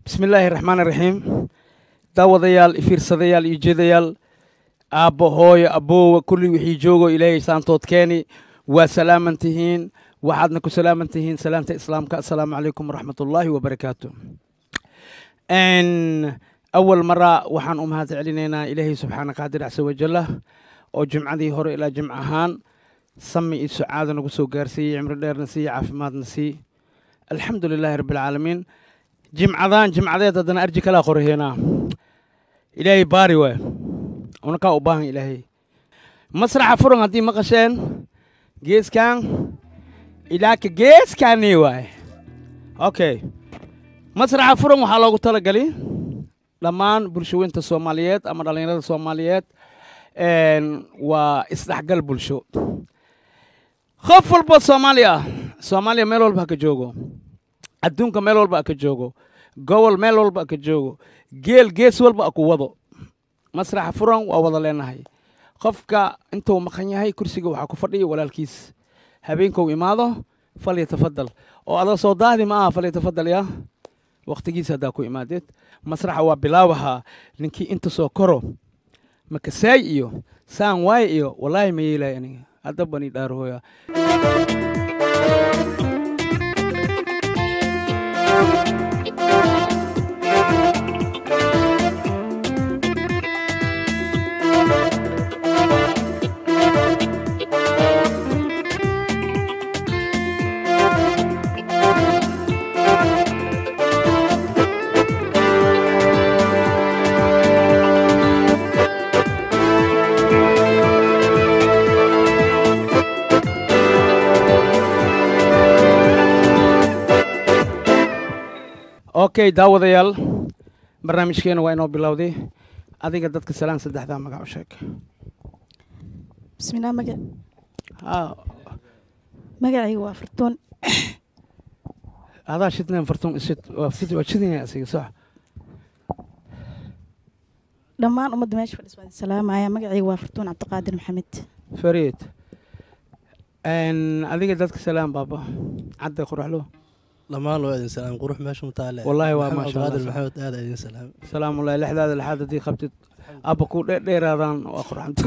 bismi illaahi raxmaan iraxiim daawadayaal ifiirsadayaal iyo jeedayaal aabbo hooyo aboowa kulli wixii joogo ilaahay saantood keeni waa salaaman tihiin waxaadna ku salaaman tihiin salaamta islaamka assalaamu calaykum waraxmat ullaahi wabarakaatu awal mara waxaan u mahad celinaynaa ilaahay subxaana qaadir casa wajalla oo jimcadii hore ilaa jimc ahaan sami iyo sucaada nagu soo gaarsiiyey cimri dheerna siiye caafimaadna sii alxamdu lilaahi rabbialcaalamiin jimcadan jimcadeed haddana arji kalaa qoraheenaa ilaahay baari waay unakaa u baahan ilaahay masraxa furan haddii maqasheen geeskan ilaaka geeskanii waay okay masraxa furan waxaa loogu talagali dhammaan bulshaweynta soomaaliyeed ama dhallinyarada soomaaliyeed waa isdhexgal bulsho qof walba soomaali ah soomaaliya meel walba ha ka joogo adduunka meel walba ha ka joogo gobol meel walba ha ka joogo geel gees walba ha ku wado masraxa furan waa wada leenahay qofka intuu maqan yahay kursiga waxaa ku fadhiya walaalkiis habeenkou imaado falyatafadal oo ada soo daahdi ma aha falyatafadal ya wakhtigiisa haddaa ku imaadeed masraxa waa bilaabahaa ninkii inta soo koro makasaay iyo saan waay iyo wallaahi ma yeelay aniga hadda bani dhaarhooya okay daawadayaal barnaamijkeena waa inoo bilowday adiga dadka salaan saddexdaa magac u sheeg bismillah maga ha magacayga waa fartuun adaa shidneen fartuun ishid waa fid waa shidinaya asiga sox dhammaan ummadda meesha fadhis waan salaamaya magacayga waa fartuun cabdiqaadir maxamed fariid adiga dadka salaan baaba cadda quraxlo dhammaan waa idin salaam qurux meesha mutaale Wallaahi waa Maxamed maasha Allah. Cabdiqaadir maxamed aad idin salaam salaamullahi lixdaada lixaad haddii qabtid abba ku dheeraadaan waa qurxanta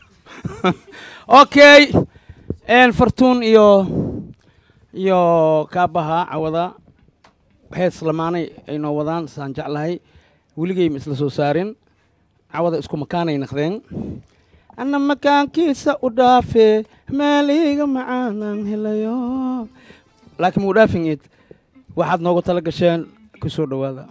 okay fartuun iyo iyo kaabaha cawada hees lamaanay ay noo wadaan saan jeclahay weligay ma isla soo saarin cawada isku makaanay naqdeen anna makaankiisa u dhaafe meeliga macaanan helayo laakiin muu dhaafin id waxaad noogu tala gasheen ku soo dhowaada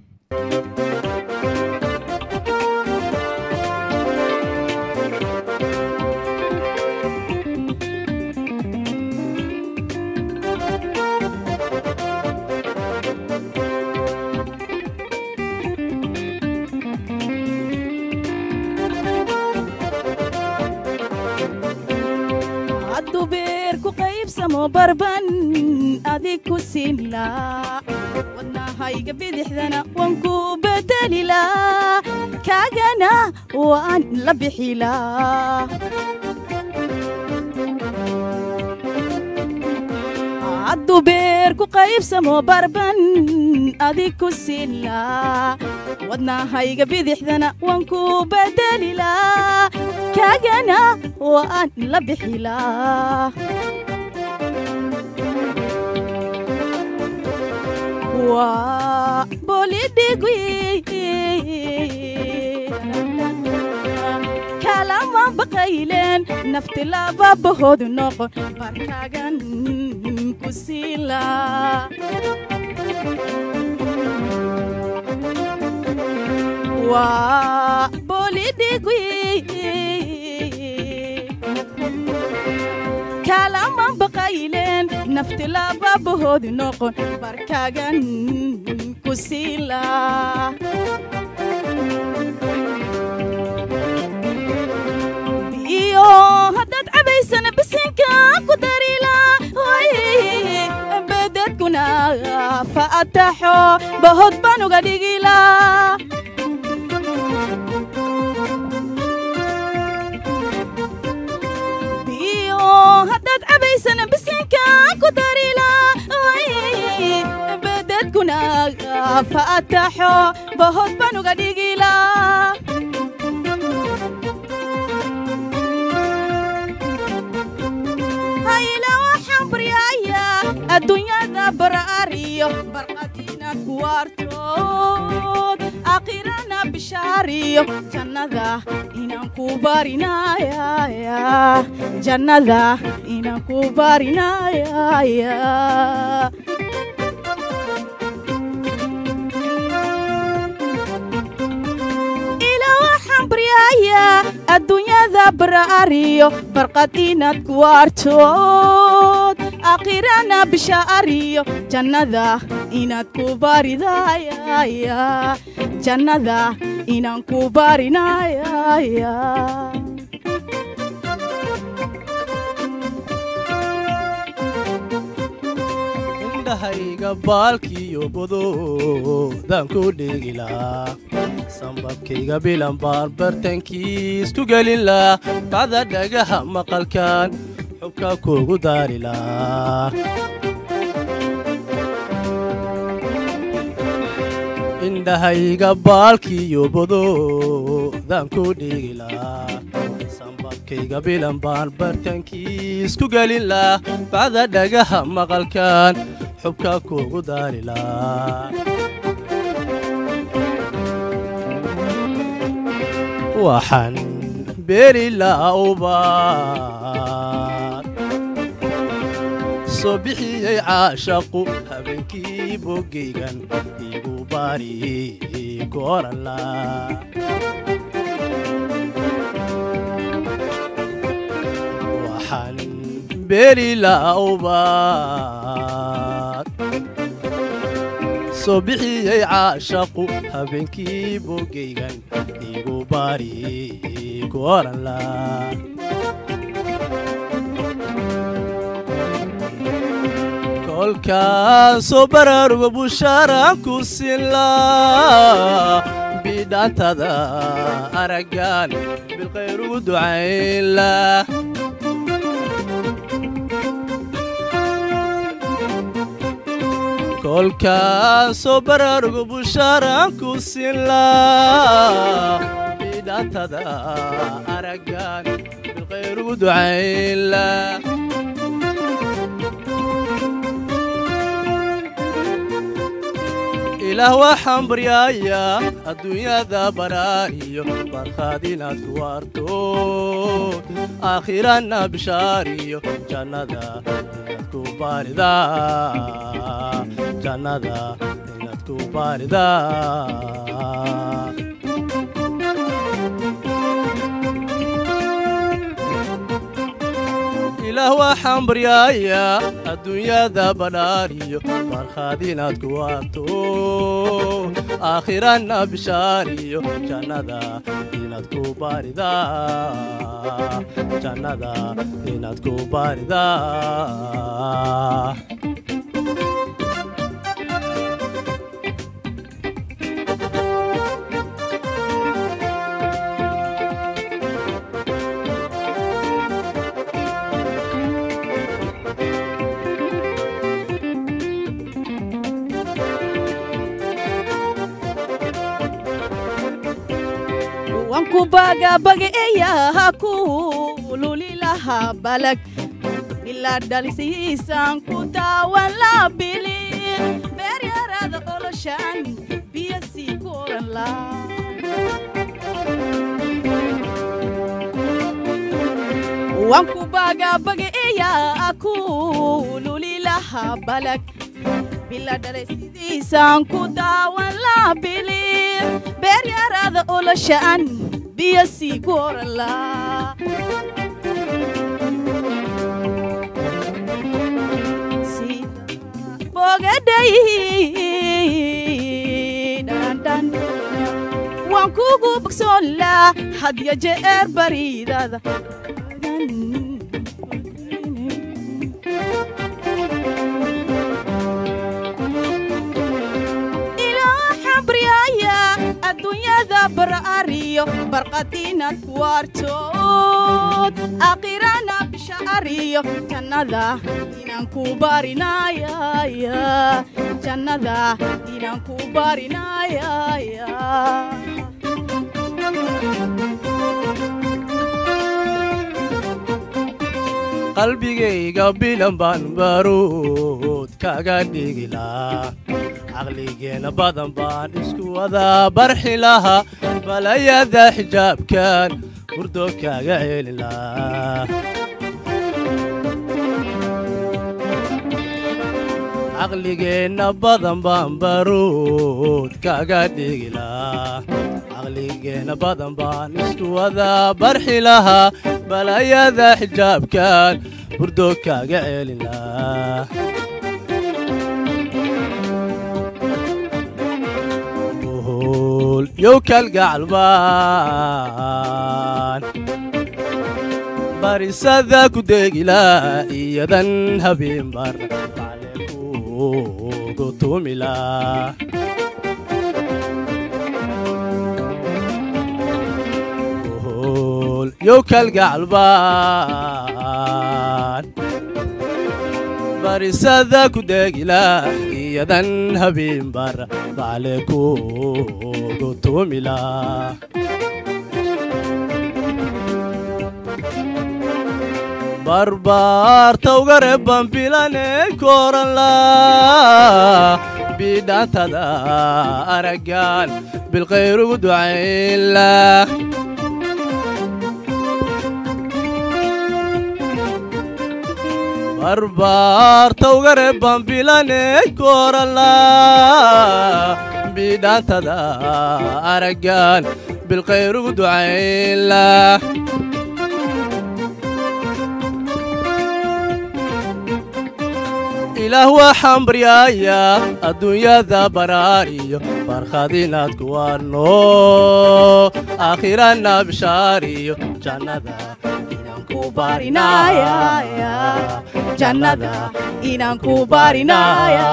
hadduu beer ku qaybsamo barban adig ku siinlaa wadnahayga bidixdana waan ku bedelilaa kaagana waan la bixilaa hadduu beer ku qaybsamo barban adig ku siinlaa wadnahayga bidixdana waan ku bedelilaa kaagana waan la bixilaa waa bolidhigwi kalama baqayleen nafti lababahoodu noqon barkaagan ku siilaa waa bolidhigwi kalama baqayleen nafti lababahoodu noqon barkaagan ku siilaa iyo haddaad cabaysana bisinka ku darila bededkuna fa ataxo bahod baan uga dhigila iyo haddaad cabaysana bisinka ku darila bededkuna faataxo bahood baan uga dhigila hayla waxaan baryayaa adduunyada baraariyo barqadiina kuwaartood aakhirana bishaariyo jannada inaan ku barinayaya jannada inaan ku barinayaya ila waxaan baryayaa adduunyada baraariyo barqad inaad ku waartood aakhirana bishaariyo jannada inaad ku baridayaya jannada inaan ku barinayaya indhahayga baalkiyo bodoodaan ku dhigilaa sambabkayga bilan baan bartankiis ku gelin-laa bacda dhagaha maqalkan xubka kugu daarilaa indhahayga baalkiyo bodoodaan ku dhigilaa sambabkayga bilan baan bartankiis ku gelin-laa bacda dhagaha maqalkan xubka kugu daarilaa waxaan beeri la'ubaad soo bixiyey caashaqu habeenkii boggaygan igu baari goranla waxaan beeri la'ubaad soo bixiyey caashaqu habeenkii boggaygan igu baari goranla kolkaan soo baraaruga bushaaraan ku sinlaa bidhaantada araggaan bilkhayr ugu ducaynla kolkaan soo baraaruga bushaaraan ku sinlaa bidhaantada araggaan bilkhayr ugu ducaynla ilaah waxaan baryayaa adduunyada baraariyo barkhaad inaad ku waarto aakhirana bishaariyo jannada inaad ku baaridaa jannada inaad ku baaridaa ilaah waxaan baryayaa adduunyada badhaariyo barkhaad inaad ku waarto aakhirana bishaariyo jannada inaad ku baaridaa jannada inaad ku baaridaa wanku bagabagaeyaha ku lulilaha balag ilaa dhalisihiisaan ku daawan la bilin beeryarada oloshan biyo sii ku oran la wanku bagabagaeyaha ku lulilaha balag bila dhalisihiisaan ku daawan la bilin beeryarada oloshan biyo sii ku oran la bogaday dhandhan waan kugu bogsoon laa hadya jeer bariidada adduunyada baraariyo barqad inaad ku waartood aakhirana bisha ariyo jannada inaan ku barinayaya jannada inaan ku barinayaya qalbigayga bilan baan baruud kaga dhigilaa caqligeenna badan baan isku wadaa barxi lahaa balayada xijaabkan hurdo kaga celilaa caqligeenna badan baan baruud kaga dhigilaa caqligeenna badan baan isku wadaa barxi lahaa balayada xijaabkan hurdo kaga celilaa buhul yow kalgacalbaan barisada ku degilaa iyadan habeen bar maclekuugu tumilaa buhul yow kalgacalbaan barisada ku degilaa iyadan habeen bar maclekuugu tumilaa barbaarta uga reebban bilane koranla bidhantada araggan bilkhayr ugu ducaynla barbaarta uga reebban bilane koranla bidhantada araggan bilkhayr ugu ducaynla ilaah waxaan baryayaa adduunyada baraariyo barkhad inaad ku warno aakhirana bishaariyo jannada inaan ku barinayaya jannada inaan ku barinaya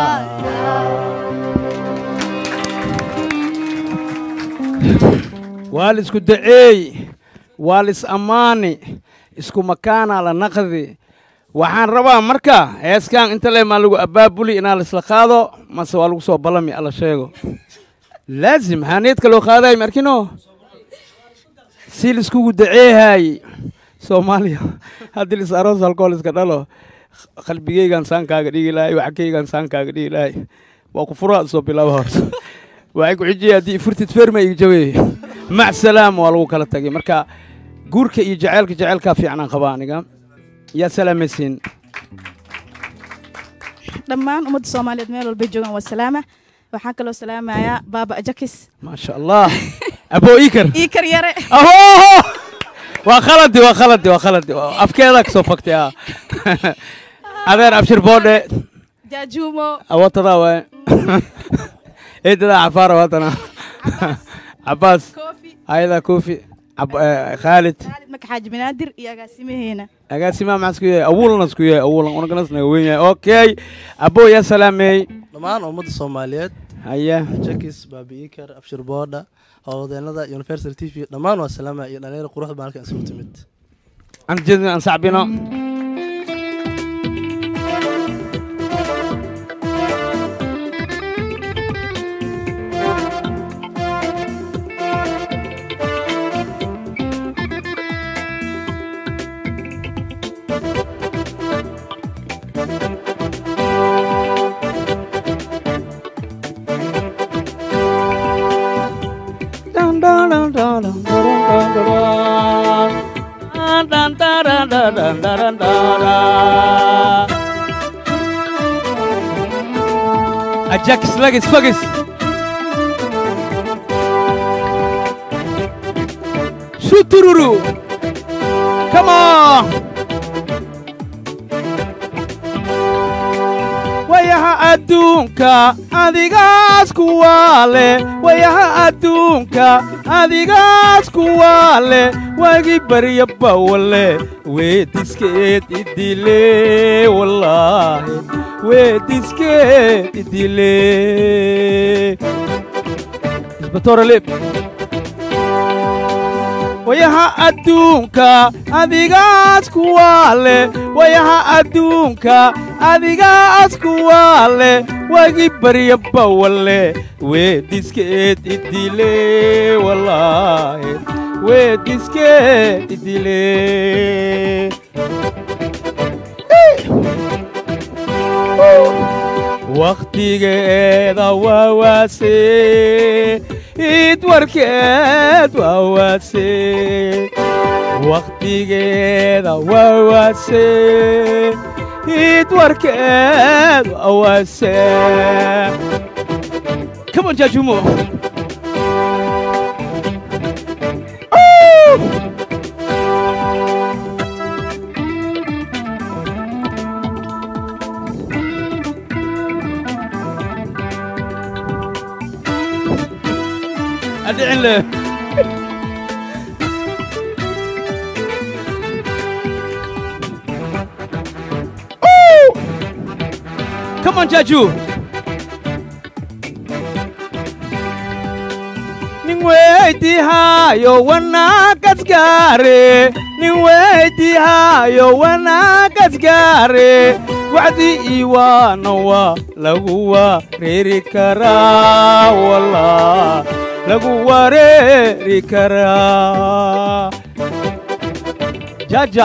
waa la isku daceey waa la is ammaani isku makaanaa la naqdi waxaan rabaa marka heeskan inta le maa lagu abaabuli inaa la isla qaado mase waa lagu soo ballami alla sheego laazim haaneedka loo qaadaay markino si laiskugu daceehaay soomaaliya haddii lis aroos halkool iska dhalo qalbigeygan saankaaga dhigi lahay waxkeygan saankaaga dhigi lahay waa ku furaa soo bilaaba horta waxay ku xijiyay haddii furtid ferma iga jaweey mac salaam waa lagu kala tagay marka guurka iyo jaceylka jaceylkaa fiicnaan qabaa aniga yaa salaamaysiin dhammaan ummadda soomaaliyeed meel walbay joogaan waa salaama waxaan kaloo salaamayaa baaba ajakis maasha allah abo ikar ii kar yare aho waa khaladi waa khaladi waa khaladi afkeeda kasoo faktay ah adeer abshir boodhe jaajuumo awatadaa waay eedadaa cafaara watana cabaas koofi ayadaa koofi Cab- eh, khaalid khaalid maka xaaji banaadir iyo agaasimaheena agaasimaa maxaa isku yahay awuulana isku yahay awuulan unaganas naga weyn yahay okay abo yaa salaameey dhammaan ummadda soomaaliyeed haya jakis baabi'ikar abshir boodha howlwadeenada universal t v dhammaan waa salaama iyo dhalinyaro quruxda baan halkan isugu timid aan jeedin aan sacbino Ajax Lagis Fagis Shutururu Come on wayaha adduunka adigaas kuwaa leh wayaha adduunka adigaas kuwaa leh wagi barya bawale weediskeed idile wallaahi weediskeed idile isbatoore lib wayaha adduunka adigaas kuwaa leh wayaha adduunka adigaas kuwaa leh wagi barya bawalle weediskeed idile wallaahi weediskeed idile wakhtigeeda waa waase id warkeed waa waase wakhtigeeda waa waase id warkeed waa waase Come on, Jajumo. أدعي له Come on, Jaju. nin weydiihaayo wanaaggasgaare nin weydiihaayo wanaaggasgaare wacdi iwaana waa lagu wareeri karaa wallah lagu wareeri karaa jaja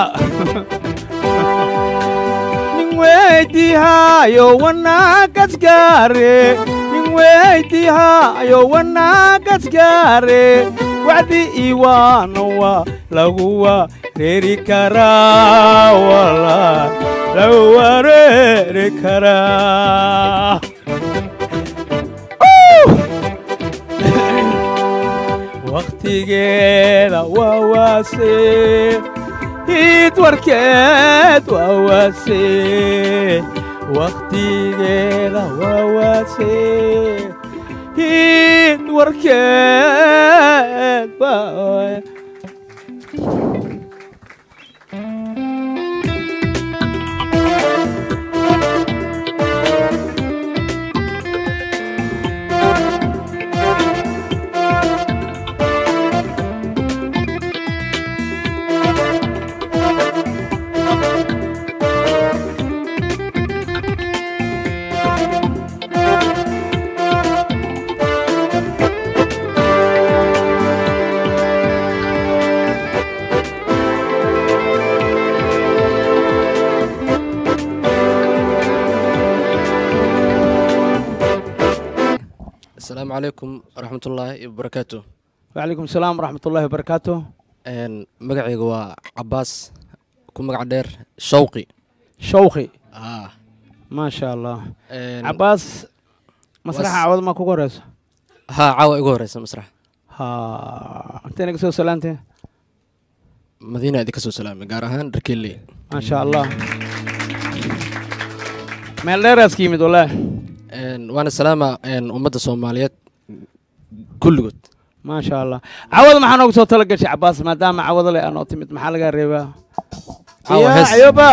nin weydiihaayo wanaaggasgaare nin weydiihaayo wanaaggasgaare wacdi iwaana waa lagu wareeri karaa wallah lagu wareeri karaa wakhtigeeda waa waase id warkeed waa waase wakhtigeeda waa waase id warkeed waa asalaamu calaykum waraxmatullaahi wabarakaatu وعليكم السلام ورحمة الله وبركاته Een, magacayga waa cabaas ku magac dheer shawqi شوخي Ah, ما شاء الله een, عباس مسرح was- عوض ما كوكوريس haa caawa igu horeysa masrax ها انت نقصو سلامتي madiina idinka soo salaamay gaar ahaan dharkeelley ما شاء الله meel dheeraas ka yimid walaahi Een, waana salaama een, ummadda soomaaliyeed kulligood ما شاء الله cawada maxaa noogu soo tala gashay cabaas maadaama cawada le aanoo timid maxaa lagaa reebaa Caawa Ya, hees. ayuba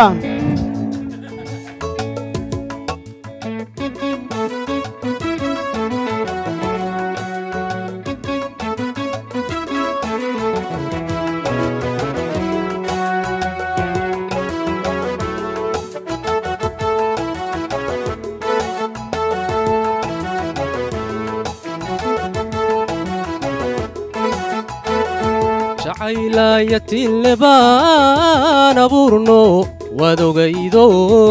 jacaylayatinle baan abuurno waad ogaydo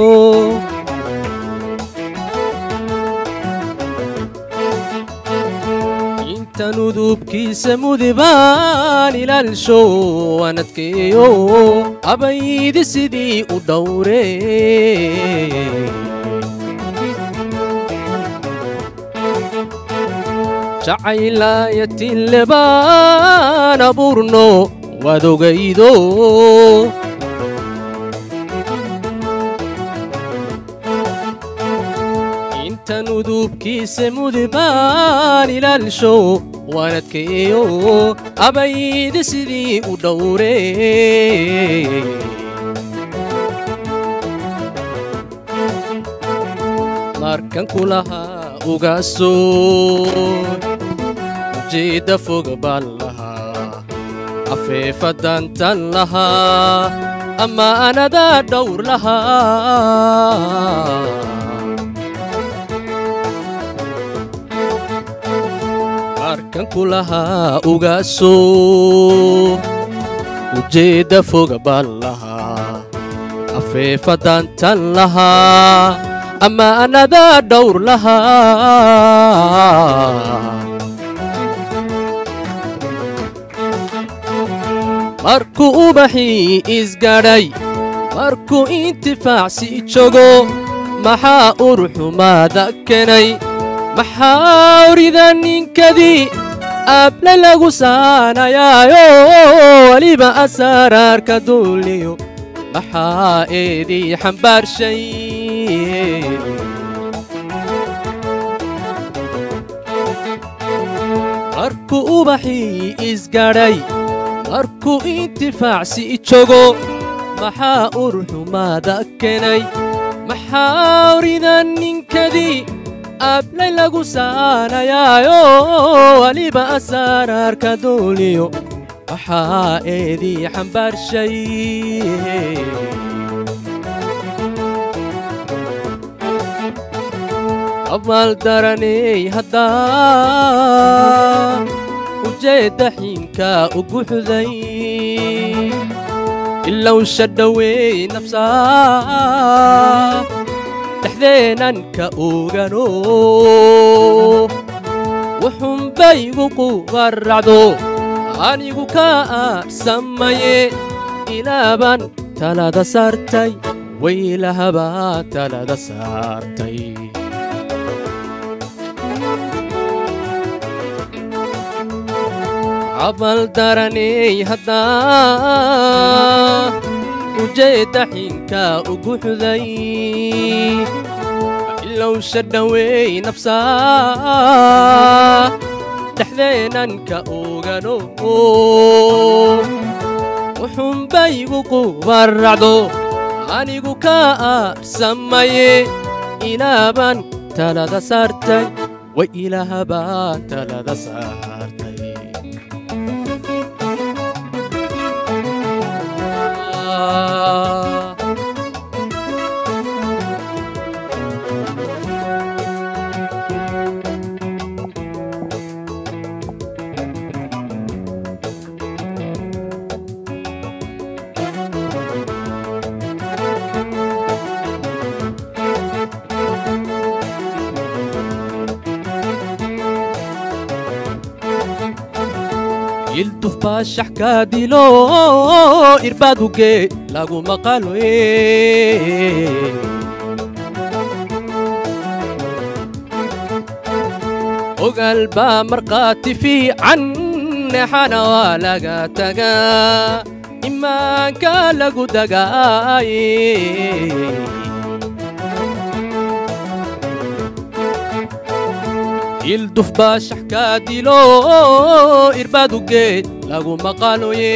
intan udubkiisa mudibaan ilaalsho waan adkeeyo abaydi sidii u dhowre jacaylayatinle baan abuurno waad ogaydo intan udubkiisa mudibaan ilaalsho waan adkeeyo abaydi sidii u dhowre markan kulahaa ugaasoo ujeedda fog baan lahaa afeefadantan lahaa ama anadaa dhowr lahaa markan ku lahaa ugaasoo ujeedda foga baan lahaa afeefadantan lahaa ama anadaa dhowr lahaa markuu ubaxii isgadhay markuu intifaacsi jogo maxaa uruxumaada kenay maxaa orida ninkadii able lagu saanayaayo weliba asaraarka duuliyo maxaa eedii xambaarshay markuu ubaxii isgadhay markuu intifaacsi jogo maxaa uruxumaada kenay maxaa orida ninkadii ablay lagu saanayaayo weliba asaraarka duuliyo waxaa eedii xambaarshay abaaldaraney haddaa ujeedda xiinka ugu xuday ilowsha dhoweey nabsaa dhexdeenanka ogano wuxunbaygu qubaracdo anigu ka aarsamaye ilaabaan talada saartay waylahabaa talada saartay cabaldaraney haddaa ujeedda xiinka ugu xuday ilowsha dhoweey nabsaa dhexdeenanka ogano wuxunbaygu qubaracdo anigu ka aarsamaye ilaabaan talada saartay way ilaahabaa talada saartay yilduf baa shax kaa dilo irbaaduge lagu maqaloye ogaal baa markhaati fiican neexana waa laga tagaa imaanka lagu dagaaye yilduf baa shax kaa dilo irbaadugeed lagu maqaloye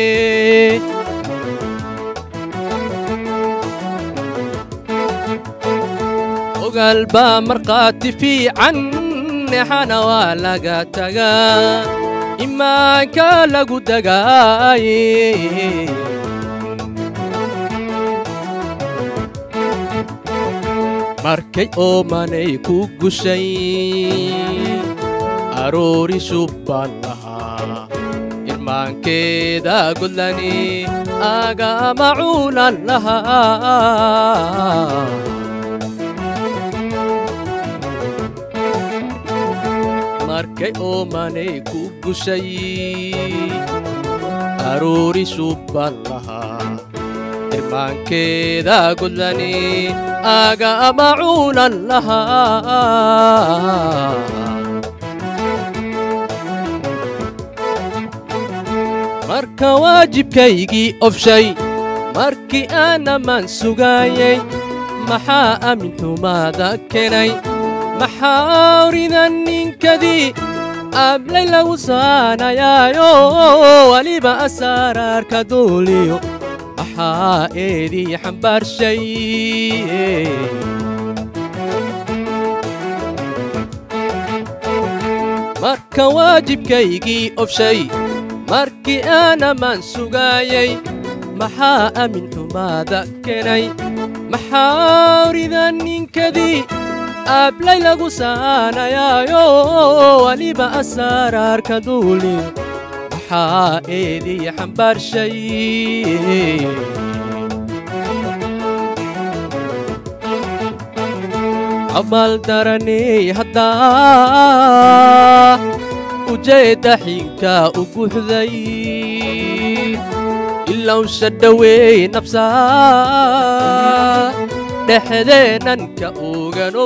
ogaal baa markhaati fiican neexana waa laga tagaa imaanka lagu dagaaye markay oomanay ku gushay aroori shubbaan lahaa irmaankeeda godlani agama cuulan lahaa markay oomanay ku gushay aroori shubbaan lahaa irmaankeeda godlani agama cuulan lahaa marka waajibkaygii ofshay markii aanamaan sugaayay maxaa amin xumaada kenay maxaa orida ninkadii ablay lagu saanayaayo weliba asaraarka duuliyo maxaa eedii xambaarshay marka waajibkaygii ofshay markii aanamaan sugaayay maxaa amin xumaada keenay maxaa orida ninkadii aablay lagu saanayaayo waliba asaaraarka duuli maxaa eedii xambaarshay abaaldaraney haddaa ujeedda xigta u guuxday ilowsha dhoweey nabsaa dhexdeenanka ogano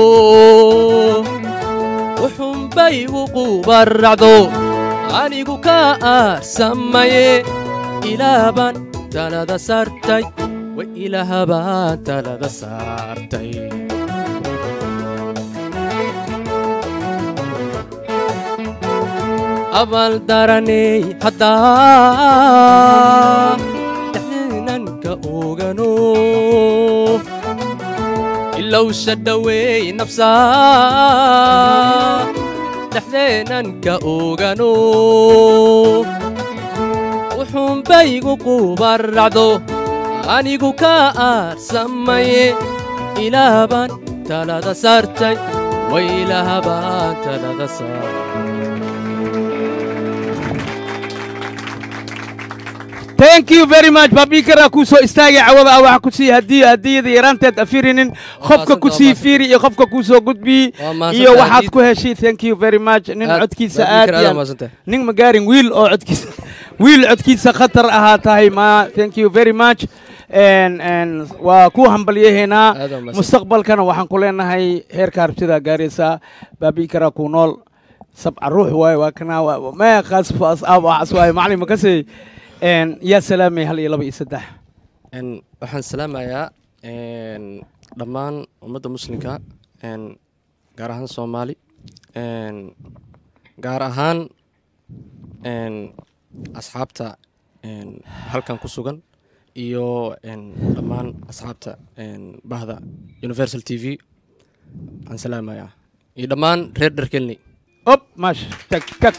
wuxunbay uqubaracdo anigu ka aasamaye ilaabaan talada saartay way ilaahabaan talada saartay abaaldaraney haddaa dhexdeenanka ogano ilowsha dhoweey nabsaa dhexdeenanka ogano wuxuunbaygu qubaracdo anigu ka aasamaye ilaabaan talada saartay way ilaahabaan talada saartay thank you very much babikara kuu soo istaagay cawada ah waxa ku sii hadiyo hadiyada yaraanteed afirinin qofka ku sii fiiri iyo qofka kuu soo gudbiyi Waa mahadsantahay, iyo waxaad Hadiid. ku heshay thank you very much nin Aad- codkiisa Baabikar, aad aad iyo mahadsantahay. nin ma gaarin wiil oo codkiisa wiil codkiisa khatar ahaa tahay ma thank you very much En- en, waa ku hambalyahaynaa Aad waa mahadsan. mustaqbalkana waxaan ku leenahay heerka harbsidaa gaaraysaa baabikara ku nool sabca ruux waaye waa kana waa- ma qaasfo asaab waxaas waaye macalin makasey En, yaa salaamay hal iyo laba iyo saddex En, waxaan salaamayaa en, dhammaan ummadda muslimka en, gaar ahaan soomaali en, gaar ahaan en, asxaabta en, halkan ku sugan iyo en, dhammaan asxaabta en, bahda universal t v waxaan salaamayaa iyo dhammaan reer dharkelney op maash tag tag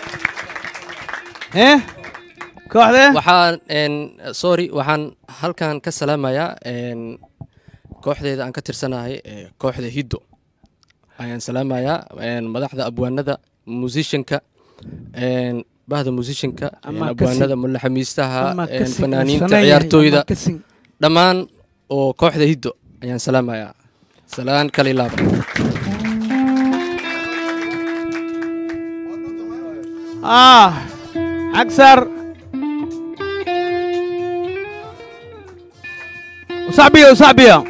eh kooxdee waxaan en, sorry waxaan halkan ka salaamayaa en, kooxdeeda aan ka tirsanahay ee kooxda hiddo ayaan salaamayaa en, madaxda abwaanada musicianka en, bahda musicianka en, Ama abwaanada kasi- mulaxamiistaha Ama en, kasi- fanaaniinta sanaa yahay, ciyaartooyda ama kasi- dhammaan oo kooxda hiddo ayaan salaamayaa salaan kale ilaaba ah agsar وصعبية وصعبية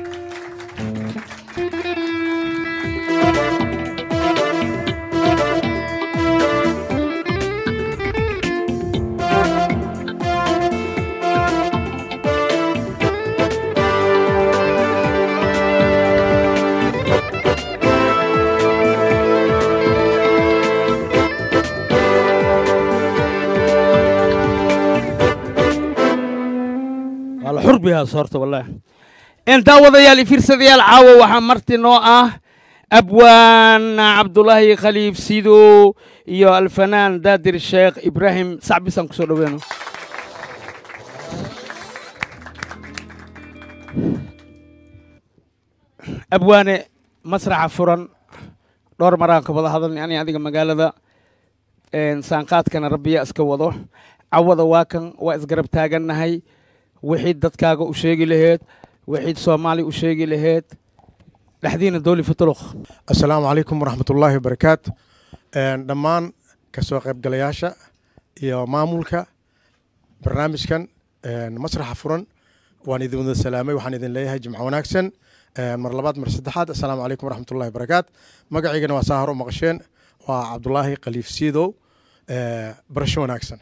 والله حر بها صورته والله انت وضيال fiirsadayaal caawo waxaa marti noo ah abwaan cabdulaahi khaliif sido iyo alfanaan daadir sheekh ibraahim sacbisaan kusoo dhoweyno abwaane masraxa furan dhowr maraan ka wada hadalnay ani adiga magaalada een, saanqaadkana rabbiya iska wado cawada waa kan waa isgarab taagannahay wixii dadkaaga u sheegi laheed wixii soomaali u sheegi laheed dhexdiina dooli futuluq asalaamu calaykum waraxmatullaahi wabarakaatu Een, dhammaan kasoo qaybgalayaasha iyo maamulka barnaamijkan een, masraxa furan waan idin wada salaamay waxaan idin leeyahay jimco wanaagsan Een, mar labaad mar saddexaad asalaamu calaykum waraxmatullaahi wabarakaatu magacaygana waa saa hor u maqasheen waa cabdulaahi khaliif siidow Ee, barasho wanaagsan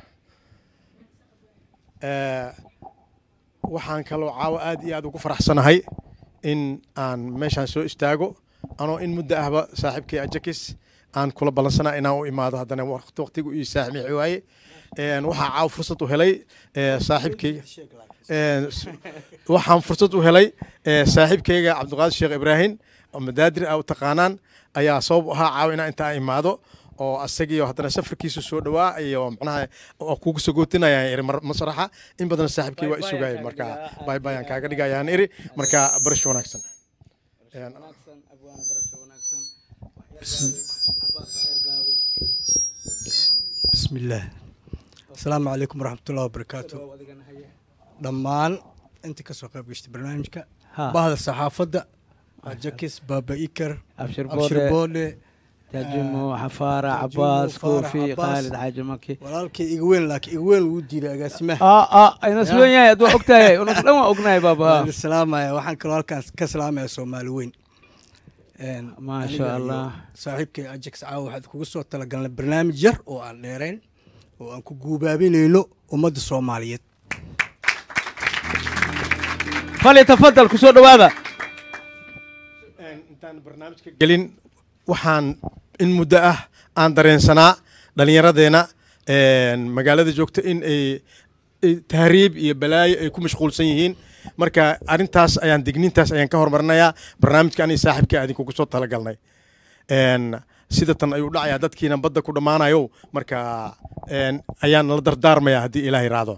Ee, waxaan kaloo caawa aad iyo aad ugu faraxsanahay in aan meeshaan soo istaago anoo in muddo ahba saaxiibkay ajakis aan kula ballansana inaan u imaado haddana waqti waqtigu ii saamixi waaye Een, waxaa caawa fursad u helay ee, saaxiibkayga Een, s- waxaan fursad u helay ee, saaxiibkayga cabdiqaadir sheekh ibraahim oo madaadir a u taqaanaan ayaa sabab u ahaa caawa inaan intaa imaado oo asagiyo haddana safarkiisu soo dhawaa iyo macnaha oo kugu sagootinayaan iri mar- masraxa in badan saaxiibkii waa isugaya marka bay bayaan kaaga dhigayaan iri marka barasho wanaagsan Een, بسم الله السلام عليكم ورحمة الله وبركاته dhammaan inta kasoo qayb gashtay barnaamijka Ha. bahda saxaafadda jakis baaba ikar abshir abshir boode boole taajimo xafaara Taajimo, cabaas Faarax, koofi Cabbaas. khaalid xaaji maki walaalkay iga weyn laakiin iga weyn wuu diiday agaasimaha aa aa ayna sugan yahay ad waa ogtahay unas dhan waa ognahay baaba waan idin salaamaya waxaan kaloo halkaan ka salaamaya soomaali weyn Een, Maa aniga sha iyo Allah. saaxiibkay ajax caawa waxaad kugu soo talagalnay barnaamij yar oo aan dheerayn oo aan ku guubaabinayno ummadda soomaaliyeed falyatafadal ku soo dhowaada Een, intaan barnaamijka gelin waxaan in muddo ah aan dareensanaa dhallinyaradeena een, magaalada joogta in ay ay tahriib iyo balaayo ay ku mashquulsan yihiin marka arrintaas ayaan digniintaas ayaan ka hormarinayaa barnaamijka ani saaxiibka idinkugu soo talagalnay Een, sida tan ayuu dhacayaa dadkiina badda ku dhammaanayo marka een, ayaan la dardaarmayaa haddii ilaahay raado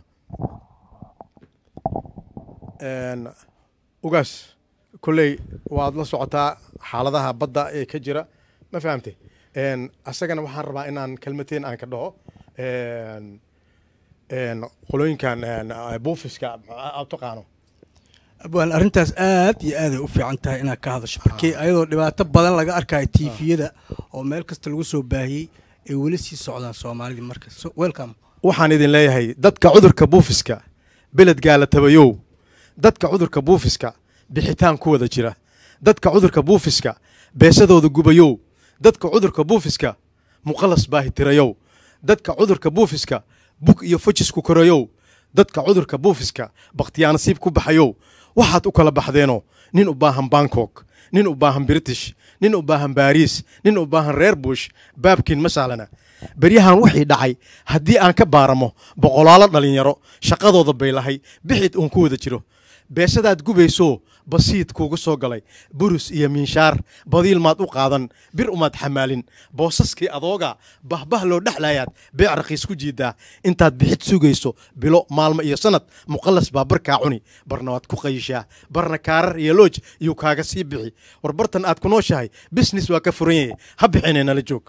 Een, ugaas kolley waad la socotaa xaaladaha badda ee ka jira ma fahamte Een, asagana waxaan rabaa inaan kelmateen aan ka dhaho Een, een, qolooyinkan een, buufiska aad taqaano abwaan arrintaas aad iyo aaday u fiican tahay inaad ka hadasho markii ayadoo dhibaato badan laga arkayo tiifiyada oo meel kasta lagu soo baahiyey ay weli sii socdaan soomaalidii marka So, welcome waxaan idin leeyahay dadka cudurka buufiska beledgaa la tabayow dadka cudurka buufiska bixitaan ku wada jira dadka cudurka buufiska beesadooda gubayow dadka cudurka buufiska muqalas baahitirayow dadka cudurka buufiska bug iyo fajis ku korayow dadka cudurka buufiska bakhtiyaanasiib ku baxayow waxaad u kala baxdeenoo nin u baahan bangkok nin u baahan british nin u baahan baariis nin u baahan reer bush baabkiin ma sahlana beryahan wixii dhacay haddii aan ka baaramo boqolaalo dhallinyaro shaqadooda bay lahay bixid uun ku wada jiro beesadaad gubayso basiid kuugu soo galay burus iyo miinshaar badiil maad u qaadan bir umaad xamaalin boosaskii adooga bahbah loo dhexlayaad beec raqiis ku jiidaa intaad bixid sugayso bilo maalmo iyo sanad muqallas baa barkaa cuni barna waad ku qayishaa barna kaarar iyo looj iyuu kaaga sii bixi war bartan aad ku nooshahay bisnes waa ka furan yahay ha bixinee nala joog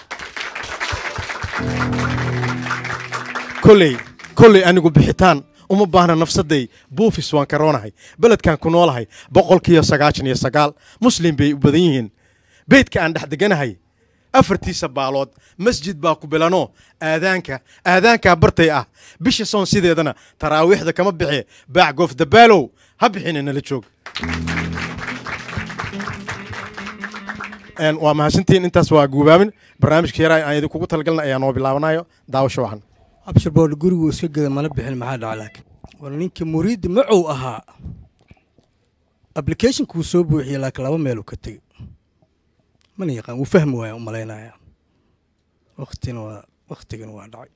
koley koley anigu bixitaan uma baahna nafsaday buufis waan karoonahay beledkan ku noolahay boqolkiiyo sagaashan iyo sagaal muslim bay u badan yihiin beydka aan dhex deganahay afartiisa baalood masjid baa ku bilano aadaanka aadaankaa bartay ah bisha soon sideedana taraawiixda kama bixe baac goof dabaalow ha bixine nala joog Een, waa mahadsantihiin intaas waa guubaabin barnaamijka yaraa aan idinkugu talagalna ayaa noo bilaabanayo daawasho wacan abshir boole gurigu iska geda mana bixin maxaa dhaca laakiin war ninkii muriidda macow ahaa applicationkuu soo buuxiyey laakiin laba meeluu ka tegey mana yaqaan wuu fahmi waaya u malaynaya waktina waa waktigana waa dhacay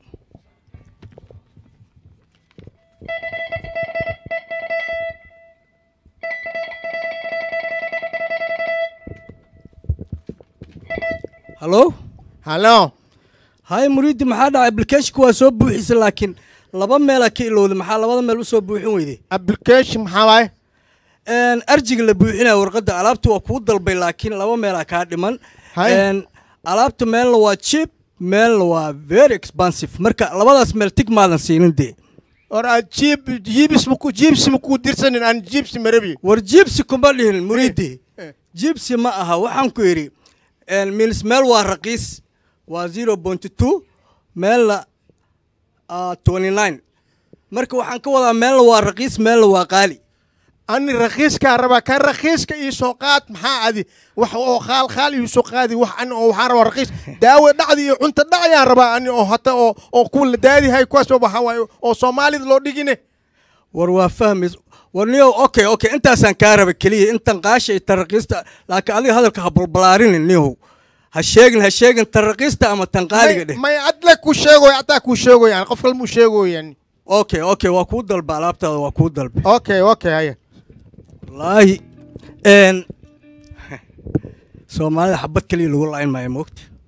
hallo hallo haye muriiddi maxaa dhacay applicationka waa soo buuxisay laakiin laba meelaa ka ilowday maxaa labada meel u soo buuxin weyday application maxaa waaye Een, arjiga la buuxinaya warqadda alaabta waa kuu dalbay laakiin laba meelaa kaa dhiman Haye. Een, alaabta meelna waa cheap meelna waa very expensive marka labadaas meel tig maadan siinin dee or aad jiib jiibis maku jiibsi makuu dirsanin aan jiibsi marabi war jibsi kuma dhihin muriidi eh. jibsi ma aha waxaan ku yidhi een, milis meel waa raqiis waa zero point two meelna twenty nine marka waxaan ka wadaa meelna waa raqiis meelna waa qaali ani rakhiiskaa rabaa kan rakhiiska ii soo qaad maxaa adi wax oo khaal khaal ii soo qaadi wax ani oo waxaan rabaa rakhiis daawo dhacdi iyo cunto dhacayaan rabaa ani oo hata oo oo kuwa la daadihay kuwaas oo waxaa waaye oo soomaalida loo dhigine war waa fahmays war niyow okay okay intaasaan kaa raba keliya intan qaasha iyo taraqiista laakiin adiga hadalka ha balbalaarinin niyow ha sheegin ha sheegin taraqiista ama tan qaaliga dheh may adle ku sheegoy ataa ku sheegoyaan qof kalmuu sheegoyan okay okay waa kuu dalba alaabtaada waa kuu dalba okay okay haya wallaahi n soomaalida xabad keliya lagu layn maayo moogta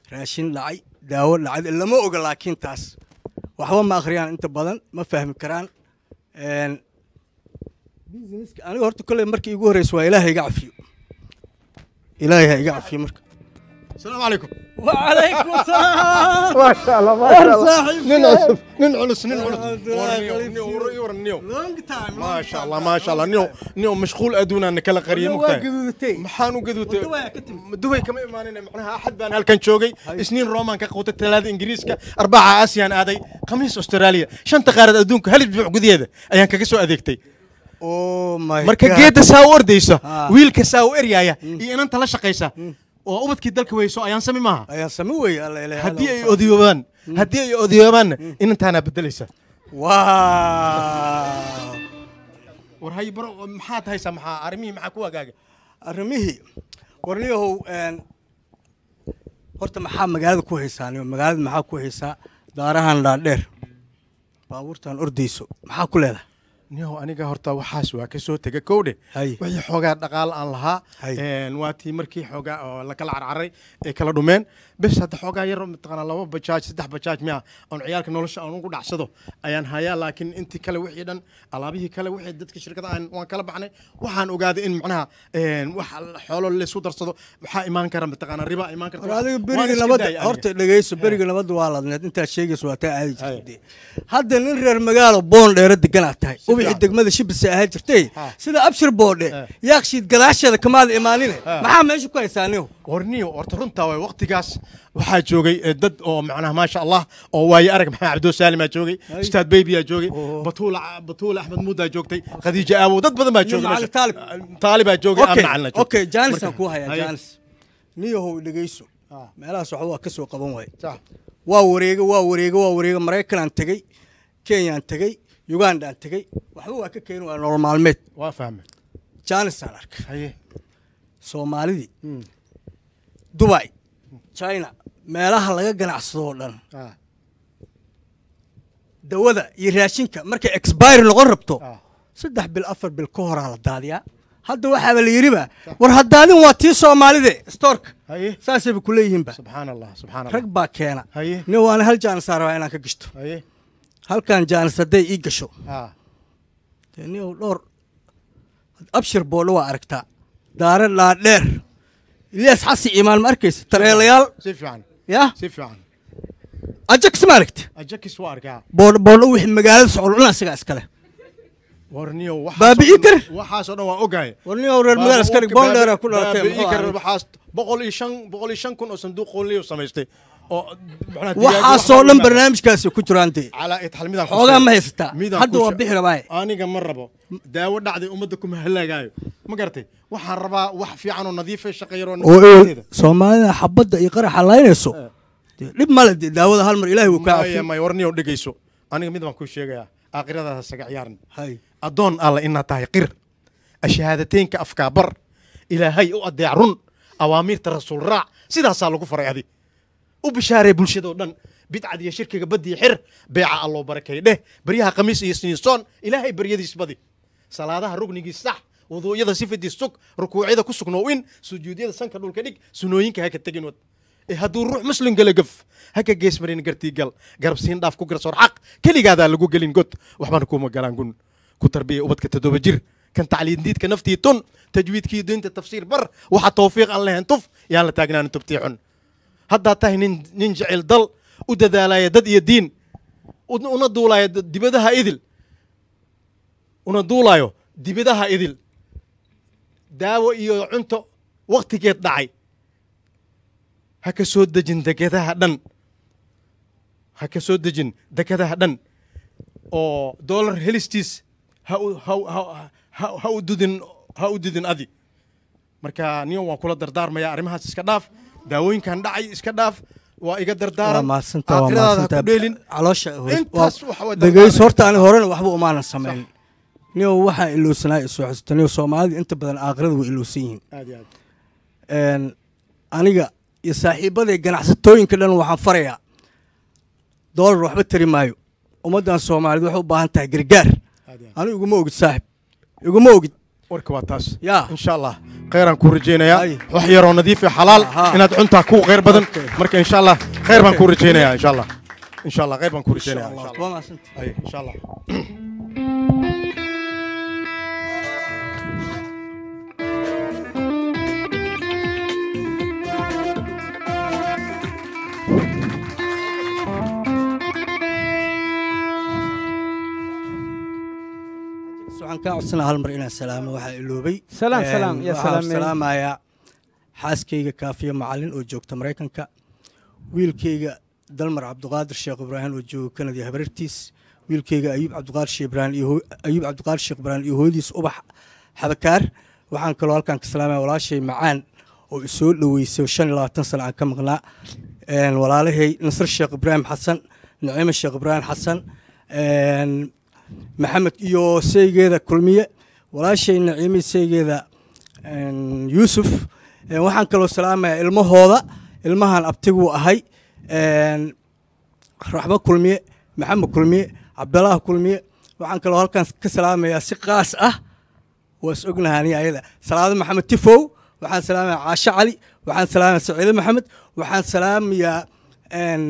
raashin dhacay daawo dhacday lama oga laakiin taas waxba ma akhriyaan inta badan ma fahmi karaan Een, businesska aniga horta kolley markii igu horreysa waa ilaahay iga cafiyo ilaahay ha iga cafiyo marka asalaamu calaykum وعليكم السلام ما شاء الله ما شاء الله صاحب nin cusub nin culus nin culus Alhamdulillah, War niyo, khalif niyo, siiro. war- war niyo. long time ما شاء الله ما شاء الله نيو نيو مشغول ادونا ان kala qariyo waa mugtahay gaduudatay maxaan u gaduutay Waddo waa ka timid. dubay kama imaanina macnaha axad baan halkan joogay isniin roomaan ka qowtay talaada ingiriiska arbaca aasiyaan aaday khamiis australia shanta qaarad adduunka hal isbuuc gudaheeda ayaan kaga soo adeegtay oh my marka God. geedda saa u ordayso Ah. wiilka saa u eryaaya iyo inanta la shaqaysa oo ubadkii dalka weyso ayaan sami maaha ayaan sami weeye alla ilaahay haddii ay odiyoobaan haddii ay odiyoobaanna inantaanaa bedelaysa waaw war hay baro maxaad haysaa maxaa arrimihii maxaa ku hagaaga arrimihii warniyahow een, horta maxaa magaalada ku haysaa niyo magaalada maxaa ku haysaa daarahan dhaadheer baabuurtan ordayso maxaa ku leedahay niyow aniga horta waxaas waa ka soo tega kowdhe Hay. wixii xoogaa dhaqaal aan lahaa Hay. een, waa tii markii xoogaa oo la kala carcaray ay kala dhumeen bes hadda xoogaa yar mataqaanaa laba bajaaj saddex bajaaj miya oon ciyaalka nolosha aan ugu dhacsado ayaan hayaa laakiin intii kale wixii dhan alaabihii kale wixii dadka shirkada aan waan kala baxnay waxaan ogaaday in macnaha een, wax xoolo laysku darsado maxaa imaan kara mataqaanaa riba imaan karta war adiga Waan beriga iska nabadda daayay aniga. horta dhegeyso beriga nabadda waa ladneed intaad sheegayso waa taa aadi Hay. jirtay hadda nin reer magaalo boon dheero deganaad tahay ubixi fiican. degmada shibisa ahaan jirtay Ha. sida abshir boodhe Eh. yaakshiid gadaasheeda kamaada imaanine maxaa meesha ku haysaa niyo warniyo horta runtaa waay waqtigaas waxaa joogay eh, dad oo macnaha maasha allah oo waaye arag maxamed cabdo saalimaa joogay Hay. ustaad beybiyaa joogay Oo. batuula batuula axmed muudaa joogtay khadiija aawow dad badan baa Nin joogay macalin meesha. Taalib. taalibaa joogay okay amna calina joogay okay jaanisaan Marka- kuu hayaa Haye. jaanis niyahow dhegeyso Ah. meelahaas waxba waa ka soo qaban waaye Sax. waa wareega waa wareega waa wareega maraykanaan tegey kenyaan tegey ugandaan tegey waxba waa ka keeni waa nolol maalmeed waa fahmay jaanisaan arkay haye soomaalidii dubai china meelaha laga ganacsado oo dhan Ah, dawada iyo raashinka markay expire noqon rabto ah. saddex bil afar bil ka horaa la daadiyaa hadda waxaaba la yidhiba war haddaadin waa tii soomaalide stoorka haye saasayba ku leeyihiinba subxaan allah subxaan rag allah baa keena haye nin waana hal jaanis aan rabaa inaan ka gashto haye halkan jaanis hadday ii gasho ah dee nin dhowr abshir boodho waa aragtaa daare dhaadheer ilyaas xasi imaan ma arkaysa tareelayaal si fiican ya si fiican ajax ma aragta ajakis waa arkaa boodho boodho wixii magaalada socdo dhan isagaa iskale warniyo waxaas Baabi'i oo dhan- kar. waxaas oo dhan waa ogahay war nin reer magaala iskale boondheera ku dhalatay Baabi'i muxuu kar ahaa? waxaas boqol iyo shan boqol iyo shan kun oo sanduuq qoonliyo samaystay oo macnaha digaag waxaasoo wax dhan loo barnaamijkaasi ku jiraan dee calaa itxal midaan ku xoogaa sheegay. ma haysataa Midaan hadda ku waa sheeg- bixi rabaaye aniga ma rabo daawo dhacday ummadda kuma halaagaayo ma garatay waxaan rabaa wax fiican oo nadiifa shaqeeyaroo oo soomaalida xabadda iyo qaraxa laynayso dee dhib male dee daawada hal mar ilaahay wuu kaa maya cafiyo maya warniyo dhegeyso aniga mid baan kuu sheegayaa aakhiradaada saga ciyaaran hay addoon alla inaad tahay qir ashahaadateynka afkaa bar ilaahay u adeec run awaamiirta rasuul raac sidaasaa lagu faray adi u bishaaree bulshadoo dhan bidcad iyo shirkiga badii xir beeca alloo barakay dheh baryaha khamiis iyo siniisoon ilaahay baryadiis badi salaadaha rugnigii sax wuduucyada sifadii sug rukuucyada ku sugnoo in sujuudyada sanka dhulka dhig sunooyinka haka tegin wad ee hadduu ruux muslim gala gaf haka geesmarin gartii gal garabsiin dhaaf ku garsoor xaq keligaadaa lagu gelin god waxbana kuuma galaan gun ku tarbiya ubadka toddoba jir kan tacliindiidka naftii tun tajwiidkii diinta tafsiir bar waxa tawfiiq aan lahayn tuf yaan la taagnaanin tubtii xun haddaad tahay nin nin jecel dal u dadaalaya dad iyo diin u- una duulaya d- dibadaha idil una duulayo dibadaha idil daawo iyo cunto waktigeed dhacay ha ka soo dejin dekedaha dhan ha ka soo dejin dekedaha dhan oo dollar helistiis ha u ha u- ha ha- ha u dudin ha u dudin adi marka niyo waan kula dardaarmaya arrimahaas iska dhaaf daawooyinkan dhacay iska dhaaf waa iga waa dardaaran mahadsantaa waa aakhiradaada ha mahadsantaa ku dheelin caloosha Intaas waxa waa dhegeyso horta ani horena waxba umaanan samayn niyo waxaan ilowsanaa isoo xasuusta niyo soomaalida inta badan aakhirada way ilowsan yihiin aad iyo aad een, aniga iyo saaxiibaday ganacsatooyinka dhan waxaan farayaa doolar waxba tari maayo ummaddan soomaaliyed waxay u baahan tahay gargaar aad iyo aad anigu iguma ogid saaxib iguma ogid warka waa taas yaa insha allah khayraan kuu rajaynayaa Ay. wax yaroo nadiif iyo xalaal Aha. inaad cuntaa kuu khayr badan Okay. marka insha allah khayr baan kuu rajaynayaa insha allah insha allah khayr baan kuu insha rajaynayaa allah insha allah waa mahadsantahay. Ay, insha allah waxaan kaa codsanaa hal mar inaan salaamo waxaa iloobay Salaam, Een, salaam, ya waxaan salaamey. salaamayaa xaaskayga kaafiya macalin oo joogta maraykanka wiilkayga dalmar cabdiqaadir sheekh ibraahim oo jooga kanada habarartiis wiilkayga ayuub cabdiqaadir sheekh ibraahim iyo hoo- ayuub cabdiqaadir sheekh ibraahim iyo hooyadiis ubax xabakaar waxaan kaloo halkan ka salaamaya walaashay macaan oo isoo dhoweysay shan iyo labaatan sano aan ka maqnaa Een, walaalahay nasr sheekh ibraahim xasan naciime sheekh ibraahim xasan Een, maxamed iyo seygeeda kulmiye walaashay naciime seygeeda een, yuusuf Een, waxaan kaloo salaamayaa ilmahooda ilmahan abtiguu ahay Een, raxbo kulmiye maxamed kulmiye cabdalaah kulmiye waxaan kaloo halkan ka salaamayaa si qaas ah waa is ognahaani ayada salaado maxamed tifow waxaan salaamayaa caashe cali waxaan salaamayaa saciide maxamed waxaan salaamayaa een,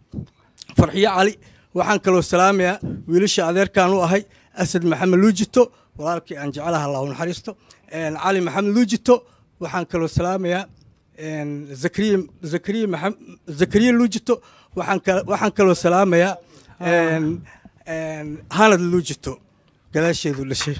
farxiyo cali waxaan kaloo salaamayaa wiilasha adeerkaan u ahay asad maxamed luujito walaalkii aan jecelaha allahu naxariisto Een, cali maxamed luujito waxaan kaloo salaamayaa een, zakariya zakariya maxamed zakariya luujito waxaan kal- waxaan kaloo salaamayaa een, een, hanad luujito gadaasheedu dhashay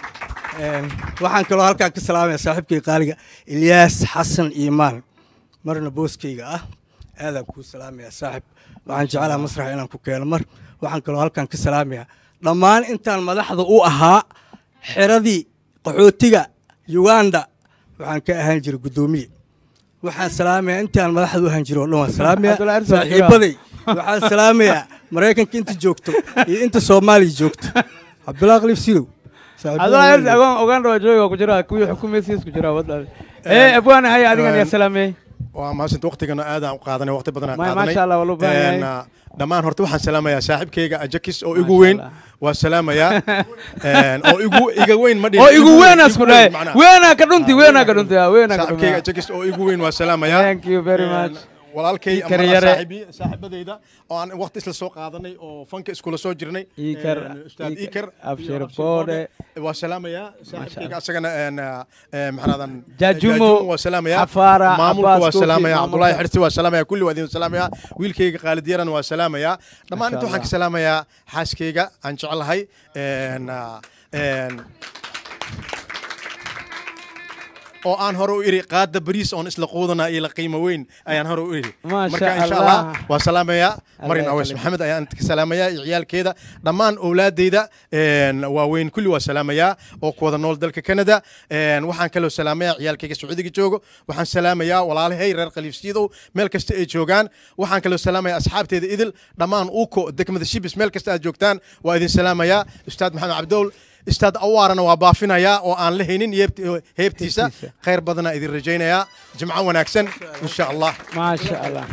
Een, waxaan kaloo halkaan ka salaamaya saaxiibkay qaaliga ilyaas xasan iimaan marna booskayga ah aadaan kuu salaamaya saaxib waxaan jeclaha masraxa inaan ku keeno mar waxaan kaloo halkaan ka salaamaya dhammaan intaan madaxda u ahaa xiradii qaxootiga uganda waxaan ka ahaan jiray guddoomiye waxaan salaamaya intaan madaxda u ahaan jiray oo dhan waan salaamaya Cabdulla Arsi waa saaxiibaday waxaan salaamayaa maraykanka inta joogto iyo inta soomaaliya joogto cabdullahi qaliif sidow adoo erdi agoon ogaan dhawa jooga ku jira kuwii xukumaysiis ku jira wadda ee abwaana haya adigan ya salaamey waa maasanta waqtigana aadaan u qaadanay waqti badan aan Ma- qaadanay maasha Allah, waa loo baahan yahay. Een, ah, dhammaan horta waxaan salaamayaa saaxiibkayga ajakis oo igu Maasha weyn Allah. waa salaamayaa Een, oo igu iga weyn ma dhihin oo igu weenaas ku dhahay macnaha. weenaa ka dhunti weenaa ka dhunti weenaa ka saaxiibkayga dhunti ajakis oo igu weyn waa salaamayaa thank you very Een, much walaalkay Ikar ama yare. saaxiibi- saaxiibadayda oo aan waqti isla soo qaadanay oo fanka iskula soo jirnay Ikar, Een, ustaad Ikar, ikar Abshir iyo Boode. waa salaamayaa saaxiibkayga asagana een, ah, een, maxanadan Jaajumo, waa salaamayaa Xafaara, maamulka Abbas waa Kofi, salaamayaa maamulka. cabdulaahi xirsi waa salaamayaa kulli waa idin salaamayaa wiilkayga khaalid yaran waa salaamayaa dhammaan inta Masha waxaan ka salaamayaa xaaskayga aan jecelahay Een, ah, een, oo aan hore u iri qaada bariis oon isla quudana iyo la qiimo weyn ayaan hore u iri Masha marka insha Allah. allah waa salaamayaa marin Allah aweys yakhliq. maxamed ayaan ka salaamayaa iyo ciyaalkeeda dhammaan owlaadeyda een, waaweyn kulli waa salaamayaa oo ku wada nool dalka canada Een, waxaan kaloo salaamayaa ciyaalkayga sacuudiga joogo waxaan salaamayaa walaalahay reer khaliifsiidow meel kasta ay joogaan waxaan kaloo salaamayaa asxaabteeda idil dhammaan uko degmada shibis meel kasta aad joogtaan waa idin salaamayaa ustaad maxamed cabdowl ustaad awaarana waa baafinayaa oo aan la haynin yeebti- heebtiisa Heebtiisa. khayr badanaa idin rajaynayaa jimco wanaagsan insha allah maasha allah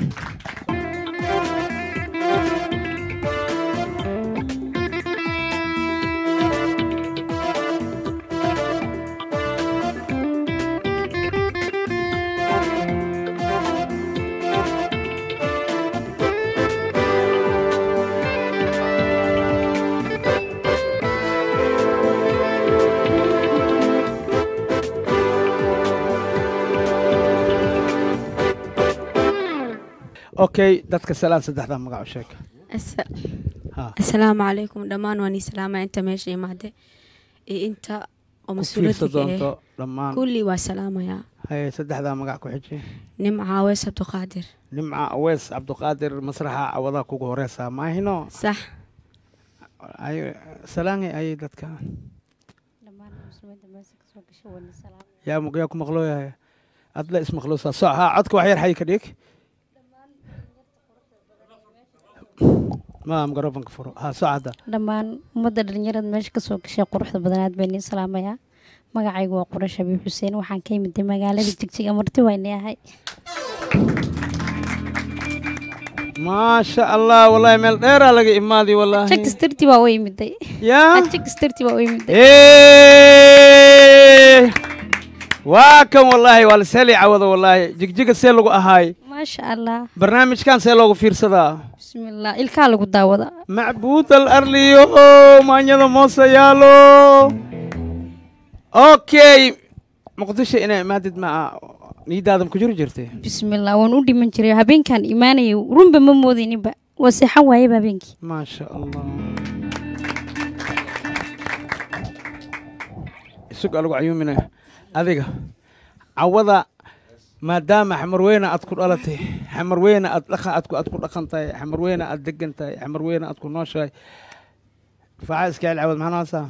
okay dadka salaan saddexdaa magac u sheeg Asa- Ha. asalaamu calaykum dhammaan waan ii salaamaya inta meesha imaade iyo inta oo ku fiirsa mas-uuliyadka doonto eh dhammaan kulli waa salaamayaa haye saddexdaa magac ku xiji nimca aweys abduqaadir nimca aweys cabdiqaadir masraxa cawadaha kugu horeysaa maahino sax Ay- salaangay ayay dadka yaa mu- yaa ku maqlooyahay adla ismaqloosaa soc haa codka wax yar xay ka dhig ma microfonka furo haa soc hadda dhammaan ummadda dhalinyarada meesha kasoo gashay quruxda badanaad baan idiin salaamayaa magacaygu waa qurash xabiib xuseen waxaan ka imid magaalada jigjiga marti waynay ahay maasha allah wallahi meel dheeraa laga imaadi wallahi jakistirti baa u imiday yaa jakistirti baa u imiday Eh, waa kan wallahi waa laseli cawada wallahi jigjiga see lagu ahaay maasha allah barnaamijkan see loogu fiirsadaa bismillah ilkaa lagu daawada macbuud al arliyo maanyada moose yaalo okay muqdisho inay imaadid ma niidaadan ku jiri jirtay bismillah waan u dhiman jiray habeenkan imaanayay runba ma moodayninba waa seexan waayaba habeenkii maasha allah isug alagu cayuumina adiga cawada maadaama xamarweyne aad ku dhalatay xamarweyne aad dhaqa aad ku aad ku dhaqan tahay xamarweyne aad degan tahay xamarweyne aad ku nooshahay faca iska cel cawad maxaa noosaa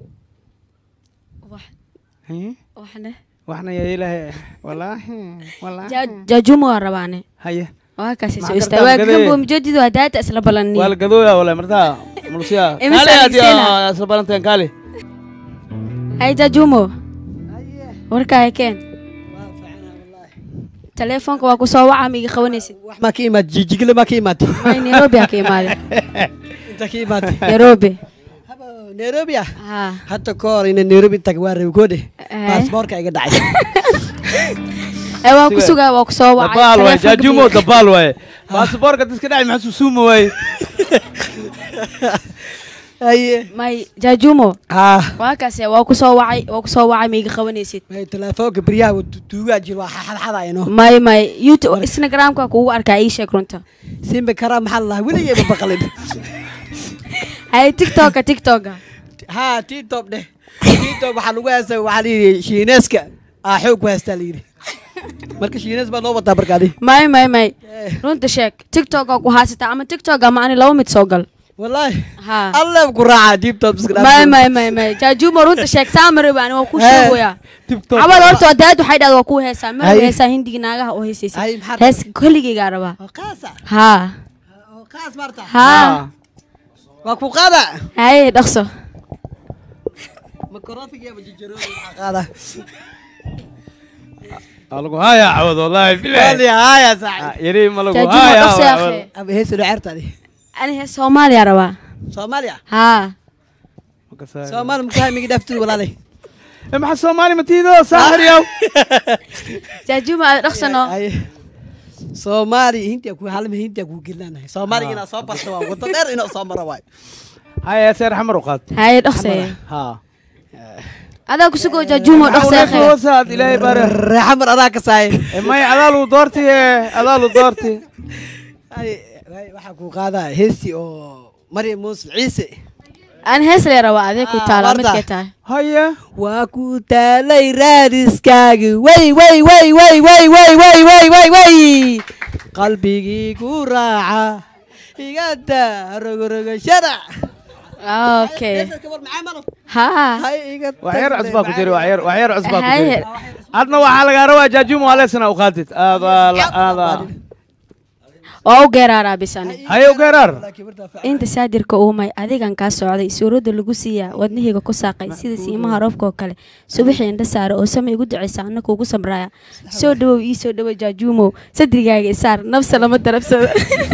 waxne waxna yaa ilaahay walaahi walaahi jaajumo waa rabaane haye waa kaasi soo Maxaa istaa kartaa waa gadee? gambo mujadido hadaata isla balani waa la gadooya wala martaa mulsiya Imise kaale aad adeegsanaa? yaa isla balanteen kaale hay jaajumo warkaa keen teleefonka waa ku soo waca ma iga qabanaysid wax maa ka imaad jijigile maa ka imaatay may nairobi aa ka imaade inta ka imaatay nairobi nairobi ah haa hadda ka hor ina nairobi tag waa rabi koodhe Eh. baasboorka iga dhacay ee waa ku sugaa waa ku soo wacay dabaal waaye teleefonka jaajumo biyo. dabaal waaye baasboorka diska dhacay maxaa susuuma waaye haye may jaajumo ah waa kaase waa ku soo wacay waa ku soo wacay ma iga qabanaysid may teleefoonka beryaha waa tu- tuugaa jir waa xadxadayno may may youtube instagramka kugu arkaa ii sheeg runta simba karaa maxaa lalahaa weligeyba baqalin hay tiktoka tiktoka ha titob dheh titob waxaa lagu heesta waxaa layidhi shiineeska aa xoog ku heestaa layidhi marka shiinees baa noo wataa markaadi may may may runta sheeg tiktoka ku haysataa ama tiktoka ma ani laba mid soo gal wallaahi haa alle ku raacaa titob may may may may jaajumo runta sheeg saamari baan waa ku Eh. sheegoyaa cabad horta wadaad waxay dhahda waa ku heesaa mar Hay. heesaa hindiga naagaha oo heesaysa Hay, maxaa hees koligeygaa rabaa qaasa haa oo qaas marta haa waa ku qaada haye dhaqso makrofiga jijarooda waxaa qaada lagu haya cawad wallahi wali bilahi haya saaxib yari ma lagu jaajumo haya dhaqso ya akhi aba heesu dhacertadi ani hees soomaaliya rabaa soomaaliya haa soomaali mukahay migi dhaftid walaalay maxaa soomaali matiido saaxir yaw jaajumo aad dhaqsano Haye. soomaali hintiya ku halma hintiya ku gelanahay soomaaliga inaad soo barto waa wado dheer inaad soo maro waay haya seer xamar u qaad haye dhaqso ha adaa kusugoo jaajumo dhaqso ya akhi hoosaad ilaahay bare reexamar adaa ka saaye may adaalu doorti adaalu doorti Haye, haye, waxaa ku qaadaa heesti oo maryam muuse ciise aan hees lee rabaa adee ku Ah, taala Marta. midkay tahay haya waa ku taalay raadiskaagi way way way way way way way way way way qalbigii ku raaca igada rogrogo sharac okay haa wax yar cusbaa ku jira wax yar wax yar cusbaa ku Haye. jira adna waxaa lagaa rabaa jaajumo aleesana u qaadid aada aada waa u geeraaraa bisani haye u geeraar inta saadirka uumay adigan kaa socday suuradda lagu siiyaa wadnahayga ku saaqay sida siimaha roobka oo kale subaxii indha saara oo sama igu ducaysa anna kuugu samraaya soo dhawow ii soo dhawo jaajuumow sadrigaaga isaar nafsa lama darabsado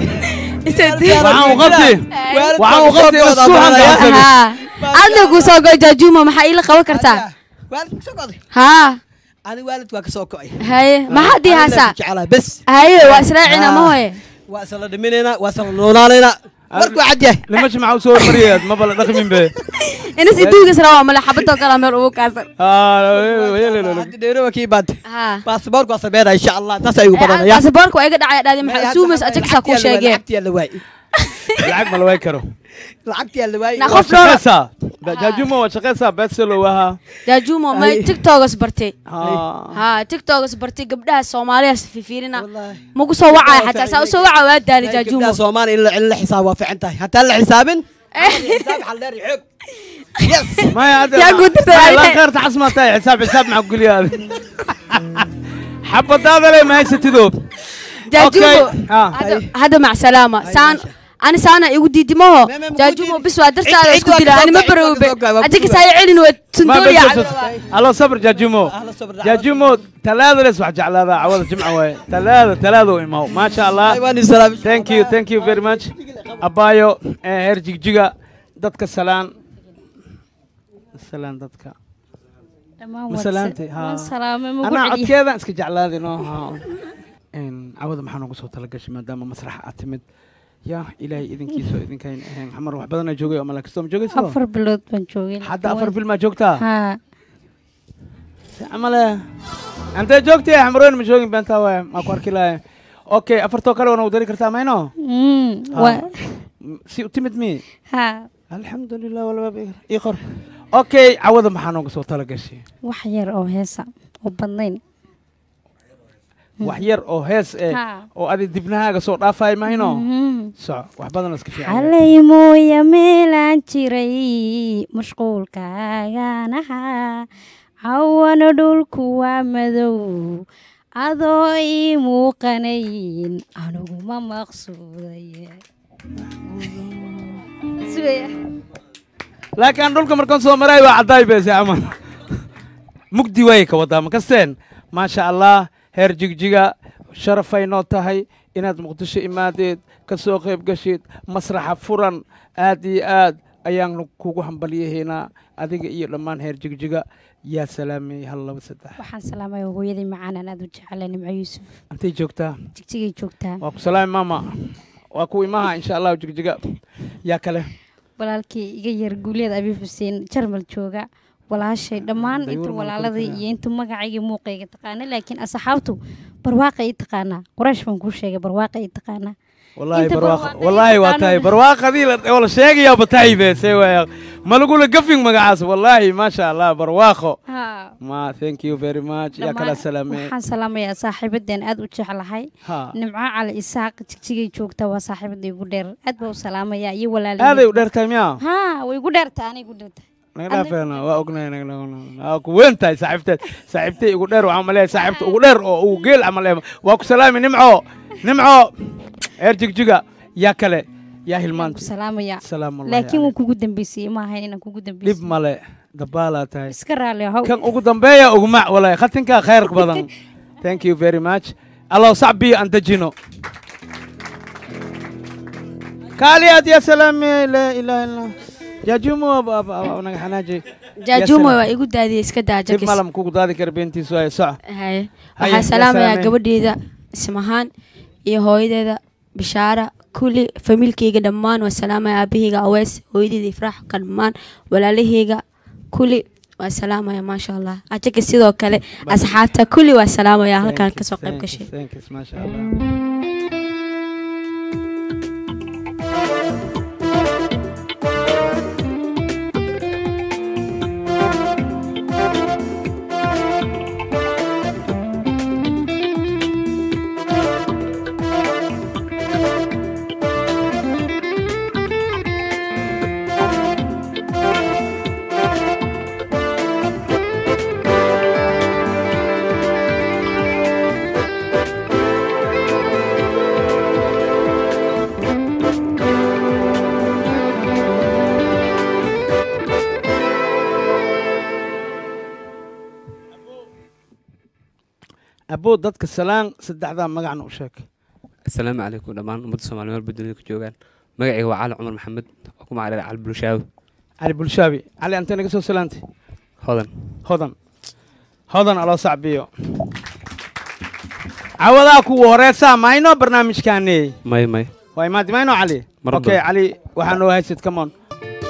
waxaan u qabti waxaan u qabti ina suuxan daasani haa adna kuu soo goy jaajuumo maxaa iila qaban kartaa waalid kusoo goday haa ani waalid waa ka soo ko'ay haye maxaad ii haasaa jeclaa bes haye waa israacina ma hoye waa isla dhiminaynaa waa isla noonaanaynaa markuu cad yahay limashi maxaa u soo hormariyeed ma bala dhaqmin be inas iduugas rabaa male xabadoo kala meel ugu kaasan hadda dheerowa kii baad haa baasboorku waa sameynaa insha allah taas ay ugu badanaya baasaboorka waa iga dhacaya dhahday maxaa suumas ajaksaa kuu sheegeen lacagtiyaa la waayey lacag ma la waay karo lacagtiyaa la waayey Na waa qof dhowr shaqaysaa jaajumo waa shaqaysaa bedselo wahaa jaajuumo may tiktokas bartay Ha. haa tiktokas bartay gabdhaha soomaaliyaas fifiirina Wallaahi. magu soo wacaya xataa saa usoo waca waa daali jaajuumo gabdhaha soomaali in la in la xisaab waa fiican tahay hataa la xisaabin xisaab xaldheer iyo xoog yes maya hadda Yaa guud dirtay. la khayrta casmaa tahay xisaab xisaab maxaa ku geliya xabadaada le ma haysatido jaajuumo Okay. Ah. hadda- hadda mac salaama saan ani saana igu diidimaho jaajumo bis waa dartaada isku dila ani ma baroobe ajakisaaya celin waa tundooliya allo sabr jaajumo jaajumo talaada les wax jeclaadaa cawada jimca waaye talaada talaada u imaw maasha allah thank you thank you very much abaayo eh, heer jigjiga dadka salaan salaan dadka dhammaan ma salaantay ha waan salaamay ma anaa ku celiya codkeedan iska jeclaaday no ha Een, cawada maxaa noogu soo talagashay maadaama masraxa aad timid ya ilaahay idinkiisa oo idinkayn ahayn xamar wax badanaa joogay oo malaakisto ma joogayso afar bilood baan joogay hadda afar bil maa joogtaa haa si camale antee joogtay xamaroyn ma joogin beentaa waay maa ku arki lahay okay afartoo kale wana u dari kartaa mayno Mm, Ha. waa- M- si u timid mi haa alxamdulilah walbaab ii qor okay cawada maxaa noogu soo talagashay wax yar oo heesa oo badnayn wax yar oo hees eh Ha. oo adi dibnahaaga soo dhaafay mahayno Mhm. soco wax badan iska fiican xalay mooya meelaan jiray mashquulkaagaan ahaa cawana dhulku waa madow adoo ii muuqanayn aniguma maqsuuday Sugaya. laakiin dhulka markaan soo maray waa caddaay beese camal mugdi waay ka wadaa ma kasteen maasha allah heer jigjiga sharafay noo tahay inaad muqdisho imaadeed ka soo qayb gashid masraxa furan aad iyo aad ayaan kugu hambalyahaynaa adiga iyo dhammaan heer jigjiga yaa salaamay hal laba saddex waxaan salaamaya hooyadii macaan aan aad u jeclay nimco yuusuf intay joogtaa jigjigay joogtaa waa ku salaami maama waa ku imaha insha allahu jigjiga yaa kale walaalkii iga yar guuleed abi xuseen jarmal jooga walaashay dhammaan Dayuur inta ma walaaladii konfiraya. iyo inta magacayga muuqayga taqaana laakiin asxaabtu barwaaqa ii taqaanaa quraash baan kuu sheegay barwaaqa ii taqaanaa والله Inta برواقة barwaaqo والله iyo واتاي taqaano- برواقة دي لا- ولا شيء يا بتاي بس ايوه ما نقول قفين مقعاس والله ما شاء الله برواقة ها ما ثانك يو فيري ماتش يا كلا dhammaan سلامة waxaan salaamayaa saaxiibadeen aad u jeclahay ها nimco cali isaaq jigjigay joogta waa saaxiibada igu dheer aad baa u salaamayaa iyo هذا walaalihii يودر تايم يا ha way igu dheertaa anay igu dheertaa نقدر فينا واقنا نقدر اكو وين تاي صاحبتي صاحبتي يقدر وعمل ايه صاحبتي يقدر وقيل عمل ايه واكو سلامي نمعو نمعو ارجك جيجا يا كلا يا waan هلمان ku salaamayaa سلام الله laakiin عليك. wuu kugu dambeysiyey ma ahayn inaan kugu dhib dambeysiyey male dabaalaa tahay iska raali ahow kan ugu dambeeya ugmac walahi khatinkaa khayr badan thank you very much allow sacbiyo aan dejino kaaliyaad ya salaame laa ilaaha illa jaajumo naga xanaaji jaajumo waa igu daadiyey iska daa dib jakis malam kugu daadi kara beentiisu ay soco haye Haye, waxaa yaa salaamayaa salaamay. gabadheeda ismahaan iyo hooyadeeda bishaara kulli familkeyga dhammaan waa salaamaya aabaheyga awees hooyadeeda ifraax ka dhammaan walaalaheyga kulli waa salaamaya maasha allah ajaka sidoo kale asxaabta kulli waa salaamaya halkaan Thank you, kasoo qayb thank you, gashay thank you, maasha allah aboo dadka salaan saddexdaa magacna u sheeg asalaamu calaykum dhammaan ummadda soomaali meel dunida ku joogaan magacayga waa cali cumar maxamed oo ku magac dheer cali bulshaawi cali bulshaabi cali antee naga soo salaantay hodan hodan hodan aloo sacbiyo cawadaa kuwa horeesaa mayno barnaamijkaani may may waa imaadi mayno cali Mar okay badan. cali waxaa noo haysid come on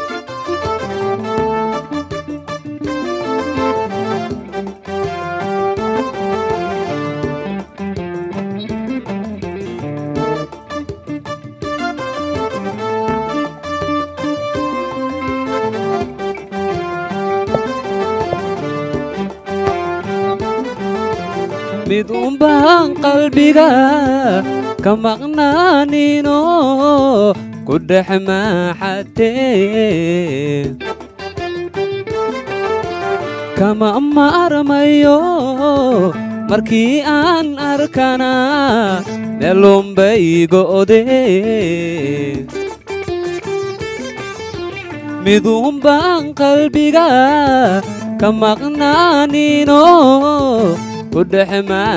mid unbaan qalbiga ka maqnaanino ku dhex maaxatee kama maarmayo markii aan arkana meelunbay go'dee miduun baan qalbiga ka maqnaanino ku dhex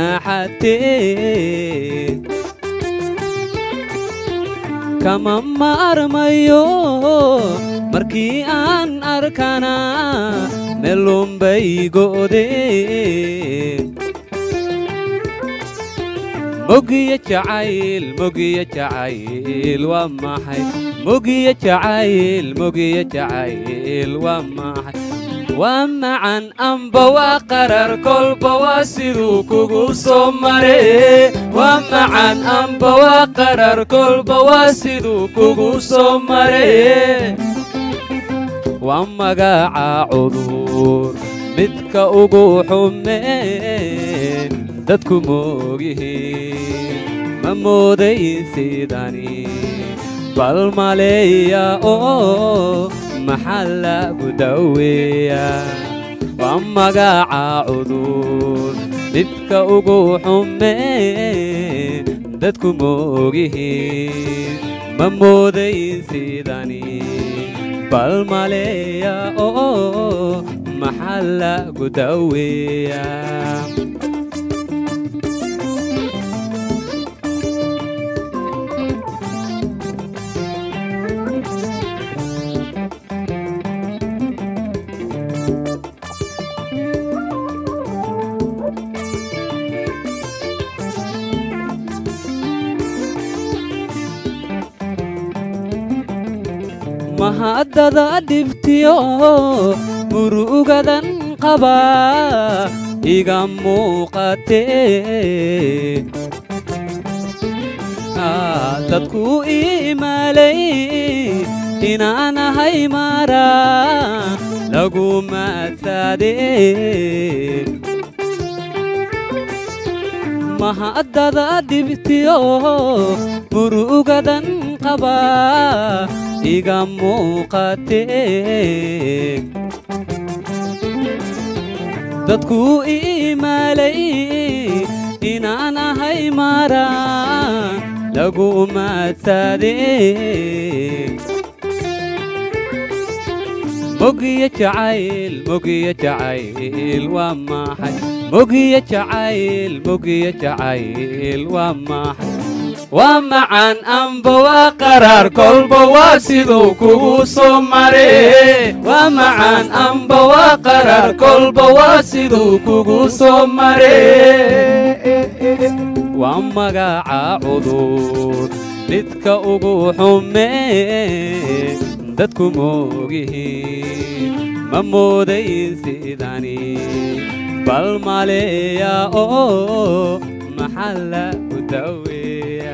maaxatee kama maarmayo markii aan arkana meelunbay go'deen mogiya jacayl mogiya jacayl waa maxay mogiya jacayl mogiya jacayl waa maxay waa macan amba waa qarar kolba waa siduu kugu soo mare waa macan amba waa qarar kolba waa siduu kugu soo mare waa magaca cudur midka ugu xumeen dadku moogyihiin ma moodayn sidani bal maleeya oo maxaa lagu daweeya waa magaca cudur midka ugu xumeen dadku moogyihiin ma moodayn sidani bal maleeya oo maxaa lagu daweeya mahaddada dhibtiyo murugadan qaba iga muuqatee dadku iimaalay inaanahay mara lagu maadsaadee mahaddada dhibtiyo murugadan qaba iga muuqatee dadku iimaalay inaan ahay mara lagu maadsaadee mogiya jacayl mogiya jacayl waa maxay mogiya jacayl mogiya jacayl waa maxay waa macan amba waa qaraar kolba waa siduu kugu soo mare waa macan amba waa qaraar kolba waa siduu kugu soo mare waa magaca cudur midka ugu xumee dadku moogyihiin ma moodayn sidani bal maleeya oo maxaa lagu daweeya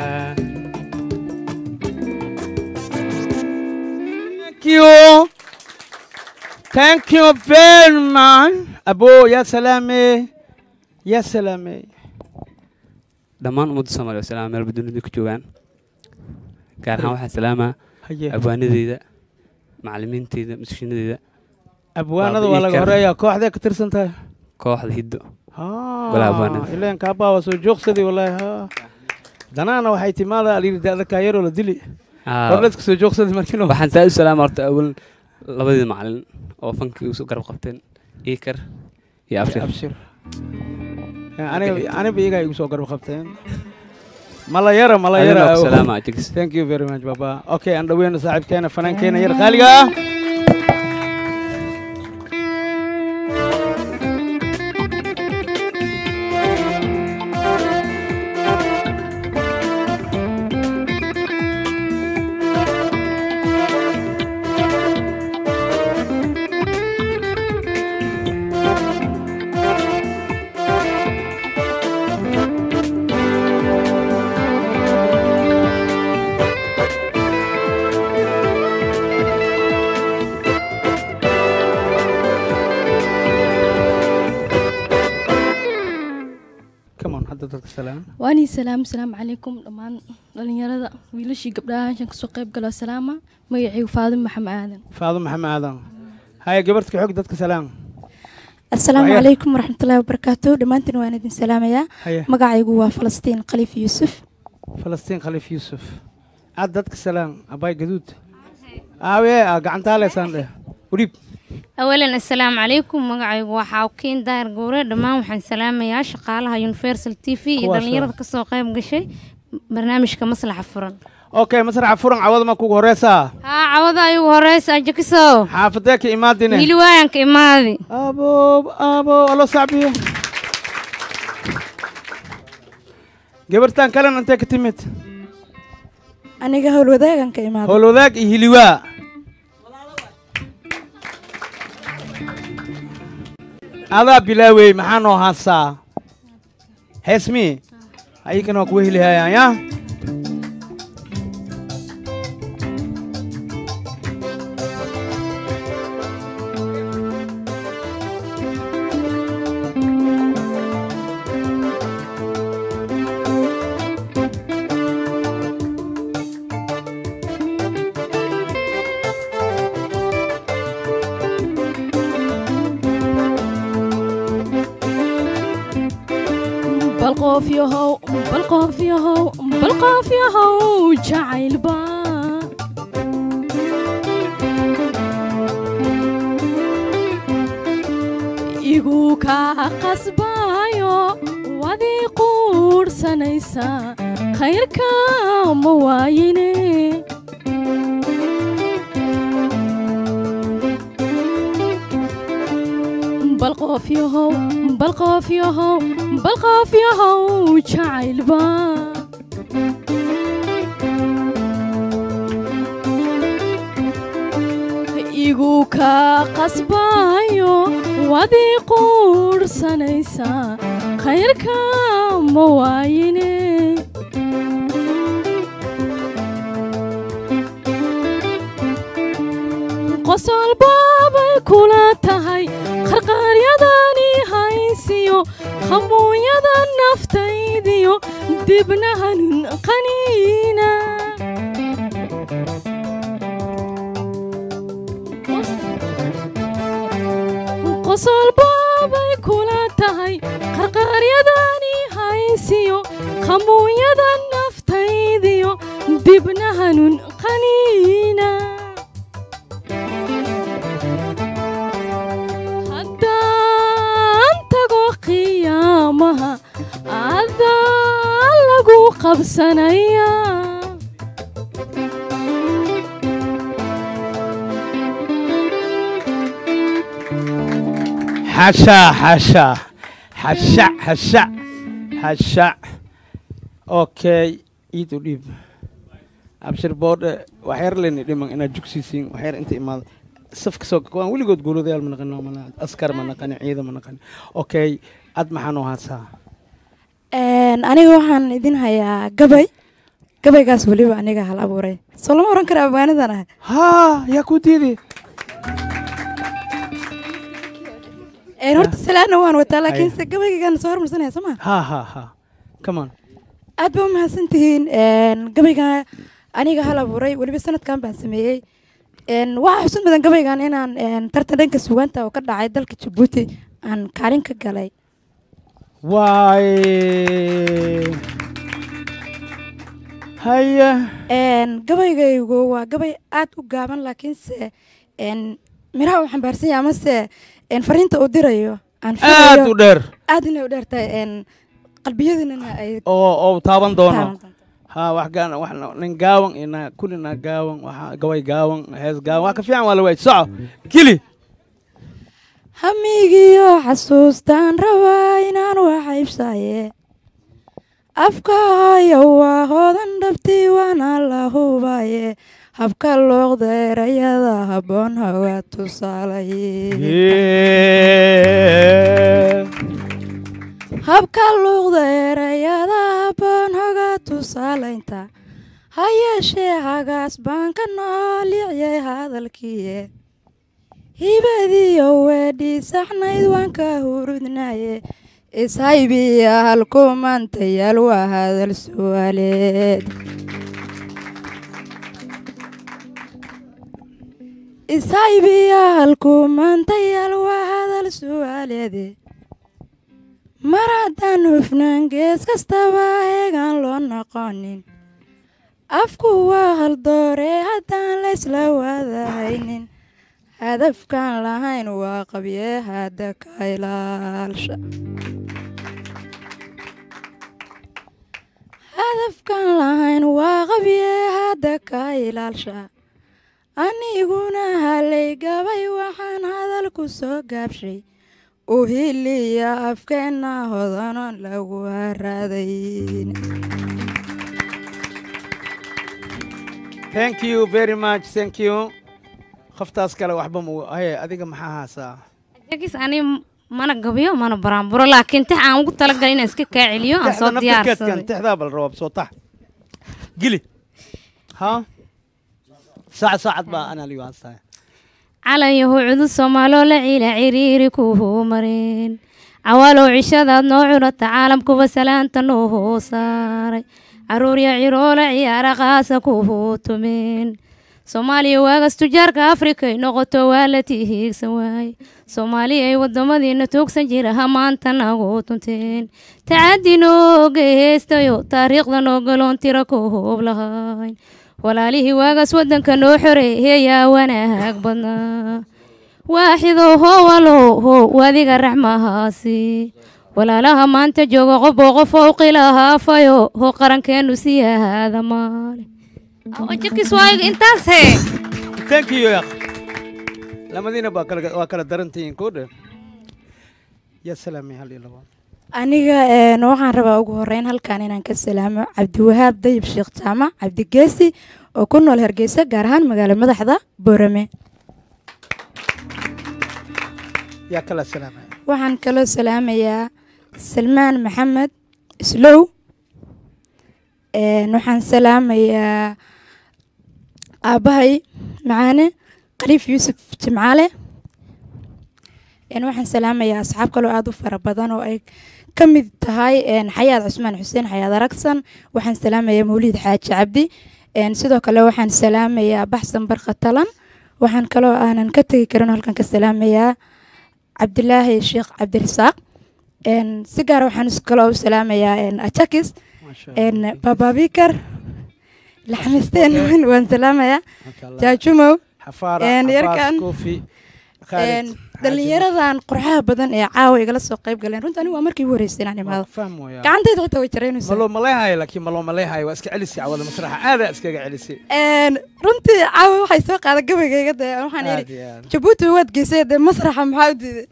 Thank you. Thank you very much. Abo, ya salame. Ya salame. dhammaan ummadda soomaaliya oo salaama meelba dunida ku joogaan gaar ahaan waxaa salaamaa Haye. abwaanadeyda macallimiinteyda musishiinadeeda Abwaanada waa laga horeeyaa kooxdee ka tirsan tahay. kooxda hiddo Ah, Walaa abwaanada. ileen kaabaa waa soo joogsaday wallaahi ha. Danaana waxay timaada alyiri daada kaayaroo la dili. Ah, Horleedka soo joogsaday markiino. waxaan saa u salaama horta awal labadii macallin oo fankii isu garab qabteen iikar iyo abshir Abshir. Aniga aniga iyagaa igu soo garab qabteen. Malayara malayara. Adina ku salaama, Jigis. Thank you very much baba. Okay, aan dhaweyno saaxiibkeena fanankeena yar qaaliga ah. Come on, hadda dadka salaam. waanii salaam salaamu calaykum dhammaan dhalinyarada wiilashii gabdhaha halkan kasoo qayb galo salaama magacaygu faadimo maxamed aadan Faado Maxamed Aadan. Haya gabarta ka xog dadka salaam. asalaamu Waxyar. calaykum waraxmatullaahi wabarakaatu dhammaantiin waan idin salaamayaa Haya. magacaygu waa falastiin khaliif yuusuf Falastiin Khaliif Yusuf. Aad dadka salaam. Abay gaduud. aawe aa gacantaa leysaan dheh udhiib awalan assalaamu calaykum magacaygu waa xaawkiin daahir gowre dhammaan waxaan salaamayaa shaqaalaha universal t v iyo Kuwaas dhallinyarada kasoo qayb gashay barnaamijka maslaxa furan okay masraxa furan cawada ma kugu horeysaa haa cawada ayugu horeysa ajakisow xaafadee ka imaadine wiili waayanka imaadi abo abo alo sacbiyo gabartan kalena intee ka timid aniga howlwadaagan ka imaada howlwadaag iyo hiliwaa adaa bilaawey maxaa noo haasaa heesmi ayikana waa kuwa helihayaan ya bal qof yahow bal qof yahow bal qof yahow jacaylba igu kaa qasbayo wadii quudhsanaysa khayrka ma waayine bal qof yahow bal qof yahow bal qof yahow jacaylba igu kaa qasbayo wadii quudhsanaysa khayrka ma waayine qosol baabay kula tahay qarqaaryadani haysiyo hamuunyada naftaydiyo dibnahanun qaniina qosol baabay kula tahay qarqaaryadani haysiyo hamuunyada naftaydiyo dibnahanun qaniina haddaan tago qiyaamaha adaa lagu qabsanaya xasha xasha xasha xasha xasha okay iid u dhiib abshir boodhe waxyar leni dhiman inaad jugsiisiin waxyar inta imaado safka soo waan weligood guuladayaal ma naqano mana askar ma naqani ciidan ma naqani okay ad maxaa noo haasaa aniga waxaan idin hayaa gabay gabaygaas weliba aniga hal abuuray soo lama oran kara abwaanidan ah haa yaa ku diidi horta salaana waan wataa laakiinse gabaygagan soo hormarsanaya soo ma ha ha ha come on aad ba umahadsan tihiin gabayga aniga hal abuuray weliba sanadkan baan sameeyey waxaa xusun badan gabaygan inaan tartan dhanka sugaanta oo ka dhacay dalka jabuuti aan kaalin ka galay waay haya gabaygaygu waa gabay aad u gaaban laakiinse miraha uu xambaarsan yahay amase fariinta uu dirayo aan aad u dheer aad inay u dheer tahay qalbiyadinana ay oo oo taaban doono taaban doonto. ha wax gaan wax nin gaawan ina kulina gaawan waxa gabay gaawan hees gaawan wax ka fiican waa la waay soco kili hamigiyo xasuustaan rabaa inaan wax iibsaye afkaayo waa hoodan dhabti waana la hubaye habka looqda erayada habboon hawa tusaalaye habka luuqda erayada habboon hoga tusaalaynta ha yeeshee hagaas baan ka noolicyay hadalkiiye hibadiyo weedhii saxnayd waan ka hurudnaye ishaybiya halkumantayaal waa hadal su'aaleed ishaybiya halkumantayaal waa hadal su'aaleede mar haddaan hufnaan gees kastaba eegaan loo noqonin afku waa haldoore haddaan la laysla wadahaynin hadafkaan lahayn waa qabye hadda ka ilaalsha hadafkaan lahayn waa qabye hadda ka ilaalsha aniguna halay gabay waxaan hadal ku soo gaabshay uhiliya afkeenna hodanon lagu haraadayn thank you very much thank you qoftaas kale waxba mu haye adiga maxaa haasaa jagis ani mana gabiyo mana baraanburo laakiin tix aan ugu talagalay inaan iska kaa celiyo aan soo diyaarsaday tixdaa bal rawaab soo tax gili ha saacad saacad baa anaa liyo haastaa calanyahu cudud soomaaloo la ciila ciriiri kuhuu mareen cawaalow cishadaad noo cunata caalamkuba salaanta noo hoo saaray caruurya ciroola ciyaara qaasa kuhuu tumeen soomaaliya waagaas tujaarka afrikay noqoto waa la tihiigsan waaye soomaaliya ay wadamadiina toogsan jira ha maanta nagu tunteen tacaddi nooga heestayo taariikhda noogaloon tira ku hoob lahayn walaalihii waagaas wadanka noo xoreeyayaa wanaag badnaa waaxido howalo how wadiga raxmahaasi walaalaha maanta jooga qofoo qof ou qilahaafayo ho qarankeenu siyahaada maale jakis waayiga intaas hee thank you yaq lamadiina baa kala waa kala darantihiin koo dhe yaa salaamay hal iyo labo aniga een, waxaan rabaa ugu horeyn halkan inaan ka salaamo cabdiwahaab dayib sheekh jaamac cabdigeesi oo ku nool hargeysa gaar ahaan magaalo madaxda boorame yaa kala salaamay waxaan kaloo salaamayaa salmaan maxamed islow een, waxaan salaamayaa aabbahay macaane khaliif yuusuf jimcaale een, waxaan salaamayaa asxaab kaloo aada u fara badan oo ay ka mid tahay een, xayaad cusmaan xuseen xayaad aragsan waxaan salaamayaa mawliid xaaji cabdi een, sidoo kale waxaan salaamayaa baxsan barka talan waxaan kaloo aanan ka tegi karin oo halkan ka salaamayaa cabdilaahi sheekh cabdirasaaq een, si gaara waxaan is- kaloo u salaamayaa een, ajakis een, baba bikar laxmisteen waan salaamayaa jaajumow xafaara een, cabaas yarkan koofi een, khaalid dhalinyaradan qurxaha badan ee caawa igala soo qayb galeen runta anigu waa markii ugu horreysay inaan imaado faham waya gacantayda xitaa way jaraynaysaa maloo maleehayo laakiin maloo maleehayo waa iska celisi cawada masraxa aadaa iskaga celisi Een, runtii caawa waxay soo qaada gabaygayga dee waxaan Aad yidhi iyo aad. jabuuti waad geysay dee masraxa maxaa u diiday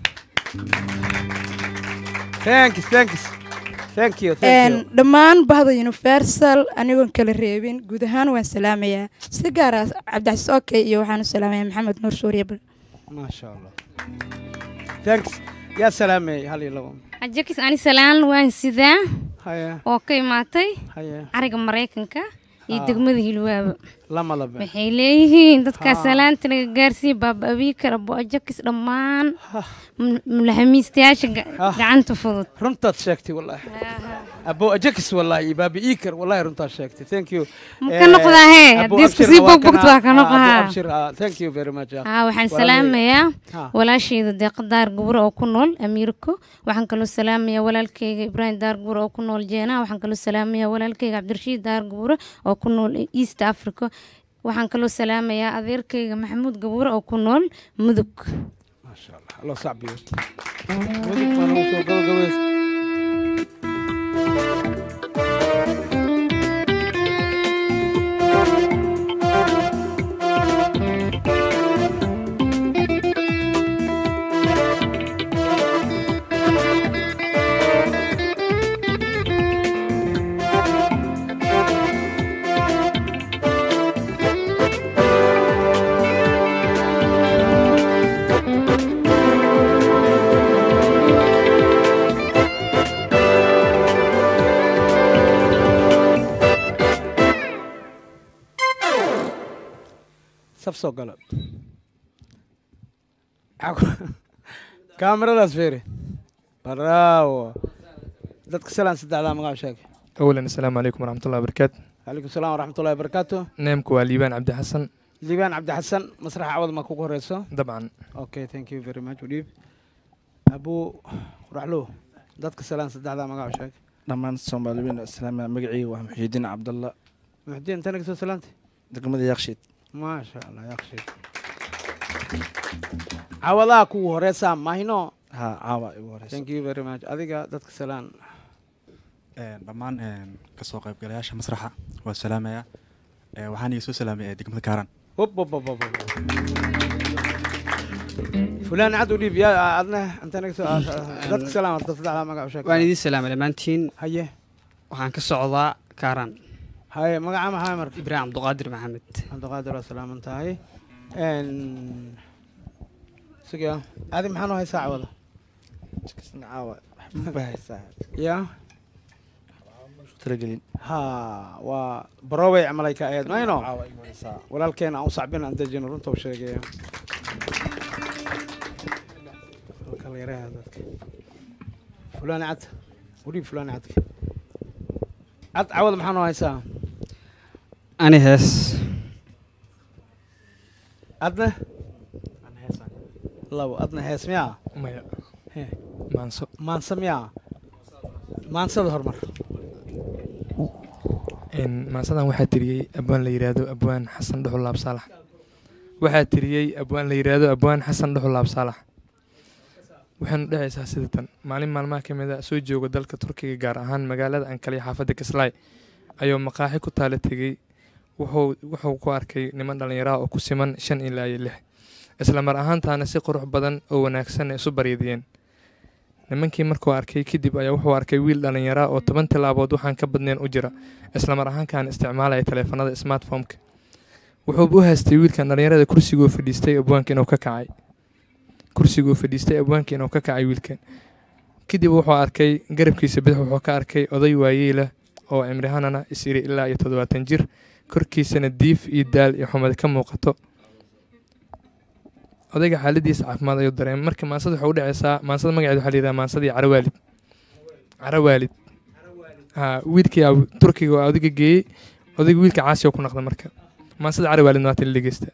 thank you thank you thank you thank Een, you dhammaan bahda universal anigoon kala reebin guud ahaan waan salaamayaa si gaara cabdicasiis oke iyo waxaan u salaamayaa maxamed nuur suuriye bal maasha allah thanks yaa salaamay hal iyo labo jakis ani salaan waan sidaa haya oo ka imaatay haya cariga maraykanka iyo Ah. degmada hilwaaba lama labe waxay leeyihiin dadkaa Ha. salaanta laga gaarsiiya baaba abiikar abo ajakis dhammaan m- mulaxamiistayaasha ga- gacanta fudud runtaad sheegtay wallaahi abo ajakis wallaahi iyo baabi iikar wallaahi runtaad sheegtay thank you Ma ka noqdaa hee? Abo Haddii isku Abshir sii waa bogbogto kana- waa ka ah, noqdaa. Abo Abshir, ah, thank you very much ah. haa waxaan Walaalay. salaamayaa Ha. walaashayda deeqa daar gubro oo ku nool amiirko waxaan kaloo salaamayaa walaalkayga ibraahim daar gubro oo ku nool jeenaha waxaan kaloo salaamayaa walaalkayga cabdirashiid daar gubro oo ku nool east africa waxaan kaloo salaamayaa adeerkayga maxamuud gaburo oo ku nool mudug loo sacbiyo mudug baan ugu soo gabagabeys saf soo galo kaamiradaas feere bravo dadka salaan saddexdaa magaca sheeg أولا السلام عليكم ورحمة الله وبركاته calaykum salaam waraxmat ullahi wabarakaatu نيمك وليبان عبد الحسن liibaan cabdi xasan masraxa cawad ma kugu horeyso طبعا okay thank you very much udhiib abuu quraxlow dadka salaan saddexdaa magaca sheeg dhammaan soomaaliyiin islaamiya magacayga waa muxiidiin cabdalla muxdiin intana kasoo salaantay degmada yakshiid maasha allah yaqshi cawadaha kugu horeysaa mahino ha caawa igu horeysa thank you very much adiga dadka salaan Een, dhammaan een, kasoo qaybgalayaasha masraxa waa salaamaya Ee, waxaan iga soo salaamay ee degmada kaaran hop hop hop hop hop. fulaan cad u dhiib yaa adna inta naga soo dadka salaan horta saddexdaa magac u sheeg waan idiin salaamay dhammaantiin haye waxaan ka socdaa kaaraan haye magaca maxaa marka ibraahim cabduqaadir maxamed cabdiqaadir waa salaaman tahay suga adi maxaa noo haysaa cawada ya talagelin ha waa barowey camalay ka ahayd mayno walaalkeena aan u sacbin aan dejino runta u sheegaya kala yaraha dadka fulaan cad udhiib fulaan cadka cad cawada maxaa noo haysaa ani hees adna labo adna hees miyaa maya He. maanso maansa miyaa maansada hormar Een, maansadan waxaa tiriyey abwaan la yidhaahdo abwaan xasan dhuxulaab saalax waxaa tiriyey abwaan la yidhaahdo abwaan xasan dhuxulaab saalax waxaynu dhexaysaa sida tan maalin maalmaha ka mid a soo jooga dalka turkiga gaar ahaan magaalada ankale iyo xaafadda kislaay ayuu maqaaxi ku taala tegey wuxuu wuxuu ku arkay niman dhallinyaraha oo ku siman shan ilaa iyo lix isla mar ahaantaana si qurux badan oo wanaagsan isu baryadiyeen nimankii markuu arkay kadib ayaa wuxuu arkay wiil dhallinyara oo toban tilaabood waxaan ka badnayn u jira isla mar ahaankan isticmaalaya taleefanada smartphomeka wuxuu u haystay wiilkan dhallinyarada kursiguu fadhiistay abwaanka inuu ka kacay kursiguu fadhiistay abwaanka inuu ka kacay wiilkan kadib wuxuu arkay garabkiisa bidix wuxuu ka arkay oday waayeela oo cimrihanana is iri ilaa iyo toddobaatan jir korkiisana diif iyo daal iyo xumad ka muuqato odayga xaaladiisa caafimaad ayuu dareemay marka maansada waxay u dhacaysaa maansada magaceeda waxaa la yidhaha maansadii carawaalid carawaalid ha wiilkii aa- turkiga oo odayga geeyey odayga wiilka caasi oo ku naqda marka maansada carawaalidna waa tan la dhegeysta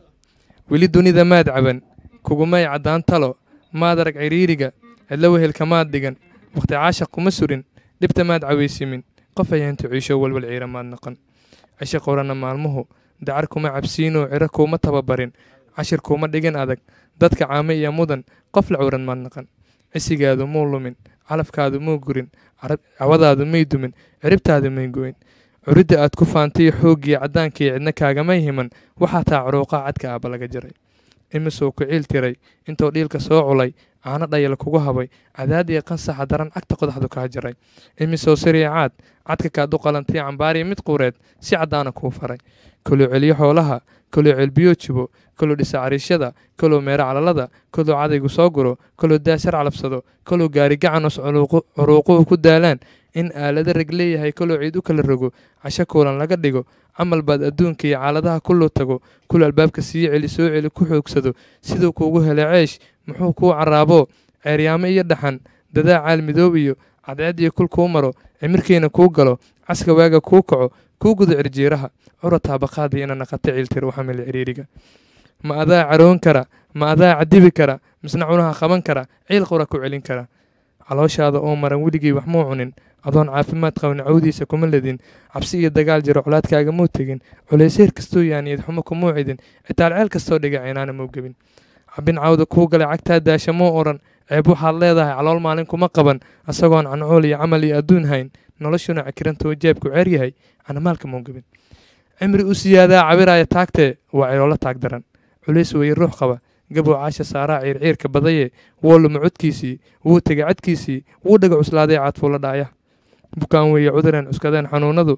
weli dunida maad caban kugumay caddaan talo maad arag ciriiriga cidlo wehelka maad dhigan waqti caashaq kuma surin dhibta maad cawaysimin qof ayaantu ciisho walwal ciira maad naqan cisho qorana maalmuhu dacar kuma cabsiinoo ciro kuuma tababarin cashir kuuma dhigin adag dadka caame iyo mudan qof la curan maad naqan cisigaadu muu lumin calafkaadu muu gurin carab- cawadaadu may dumin ciribtaadu may goyn curidda aad ku faantay xooggiyo caddaankii cidna kaagamay himan waxaa taa curuuqa cadka aaba laga jaray imisuu ku ciil tiray intuu dhiilka soo culay caano dhayal kugu habay cadaad iyo qansaxa daran cagta qodaxdu kaa jaray imisuu siriicaad cadka kaad u qalantay cambaariyo mid quureed si caddaana kuu faray koluu celiyo xoolaha koluu celbiyo jibo koluu dhisa cariishada koluu meero calalada koluu cadaygu soo guro koluu daashar calabsado koluu gaari gacanus culuuqu- curuuquhu ku daalaan in aalado rag leeyahay koluu ciid u kala rogo casho kuulan laga dhigo camal baad adduunka iyo caaladaha kuluu tago kulu albaabka sii celi soo celi ku xoogsado siduu kuugu helay ceesh muxuu kuu caraabo ceeryaamo iyo dhaxan dadaa caal midoob iyo cadceed iyo kul kuu maro cimirkiina kuu galo caska waaga kuu kaco kuu gudo cirjiiraha cura taabaqaada ina naqata ciiltir u xamil ciriiriga ma adaa caroon kara ma adaa cadibi kara misna cunaha qaban kara ciil qura ku celin kara calooshaada oo maran weligii wax muu cunin adoon caafimaad qabin cawdiisa kuma ledin cabsi iyo dagaal jiro colaadkaaga muu tegin culayseer kastoo yaaniyad xumo kumuu cidin citaal ceel kastoo dhiga cinaana muu gebin cabin cawda kuu galay cagtaa daasha muu odhan ceeb waxaad leedahay calool maalin kuma qaban asagoon cancool iyo camal iyo adduun hayn noloshuna cakirantoo jeebku ceer yahay canamaalka muu gebin cimri u siyaadaa cabiraaya taagtee waa ciloolo taag daran culays weeye ruux qaba gabow caasha saaraa ciirciirka badaye wuu luma codkiisii wuu tegay cadkiisii wuu dhaga cuslaaday caadfuula dhaaya bukaan weeye cudureen cuskadeen xanuunadu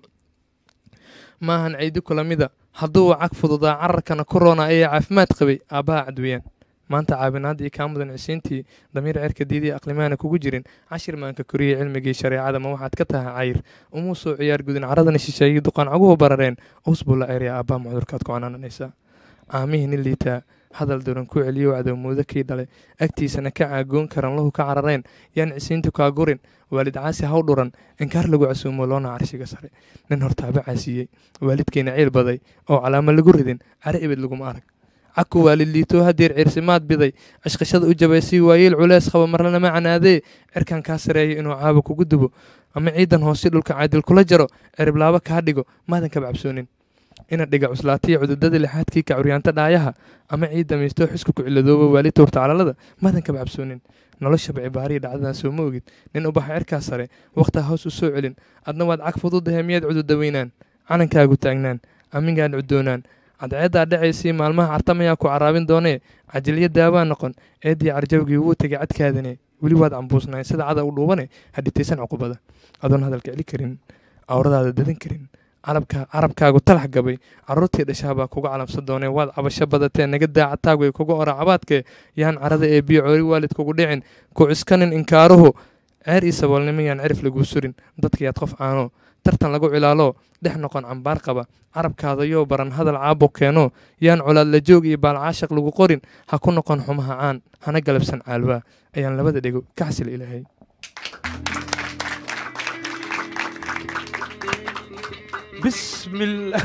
maahan caydi kula mida hadduu cag fududaa cararkana ku roona ayaa caafimaad qabay aabbaha cadweeyaan maanta caabinaadda iyo kaa mudan cisiintii damiir cerka diidii aqlimaana kugu jirin cashir maanka koriyey cilmigii shareecada ma waxaad ka tahay cayr umuu soo ciyaar gudin caradana shisheeyey duqaan caguhu barareen us buu la ceeryaa aabbaha macdurkaad ku canaananaysaa caamihii nin liitaa hadal duran ku celiyo cadowmoodo kii dhalay agtiisana ka caagoon karan lahu ka carareen yaan cisiintu kaa gurin waalid caasi haw dhuran inkaar lagu casuumo loona carshiga sare nin hortaaba caasiiyey waalidkeena ciil baday oo calaamo lagu ridin cari ibid laguma arag caku waalid liitoo hadeer cirsimaad biday cishqishada u jabaysay waayeel culees qaba marlanama canaadee cirkan kaa sareeya inuu caabo kugu dubo ama ciidan hoose dhulka caadil kula jaro ciriblaabo kaa dhigo maadan kaba cabsoonin ina dhiga cuslaatiya cududada lixaadkii ka curyaanta dhaayaha ama ciid damaystoo xisku ku ciladooba waali tuurta calalada madan kaba cabsoonin noloshaba cibaariya dhacdadan soo ma ogid nin ubaxa cirkaa sare wakhtaa hoos u soo celin adna waad cag fududahe miyaad cududaweynaan calankaagu taagnaan amingaan cudoonaan cadceeddaa dhacaysii maalmaha cartamayaa ku caraabin doonee cajilyo daawaa noqon eeddii carjawgii wuu tegay cadkaadane weli waad cambuusnaay sida cada u dhuubane hadhitaysan cuqubada adoon hadalka celi karin awradaada dadan karin carabka carabkaagu talax gabay caruurtii dhashaabaa kuga calamsan doonee waad cabasho badatee naga daacataagu ay kuga ora cabaadkee yaan carada ee biyo coori waalid kugu dhicin ku ciskanin inkaaruhu ceer iyo saboolnimo yaan cirif laguu surin dadkayaad qof caano tartan lagu cilaalo dhex noqon cambaar qaba carabkaada yoo baran hadal caabo keeno yaan colaad la joog iyo baalcaashaq lagu qorin ha ku noqon xumaha caan hana galabsan caalwaa ayaan labada dhego ka xasil ilaahay bismillah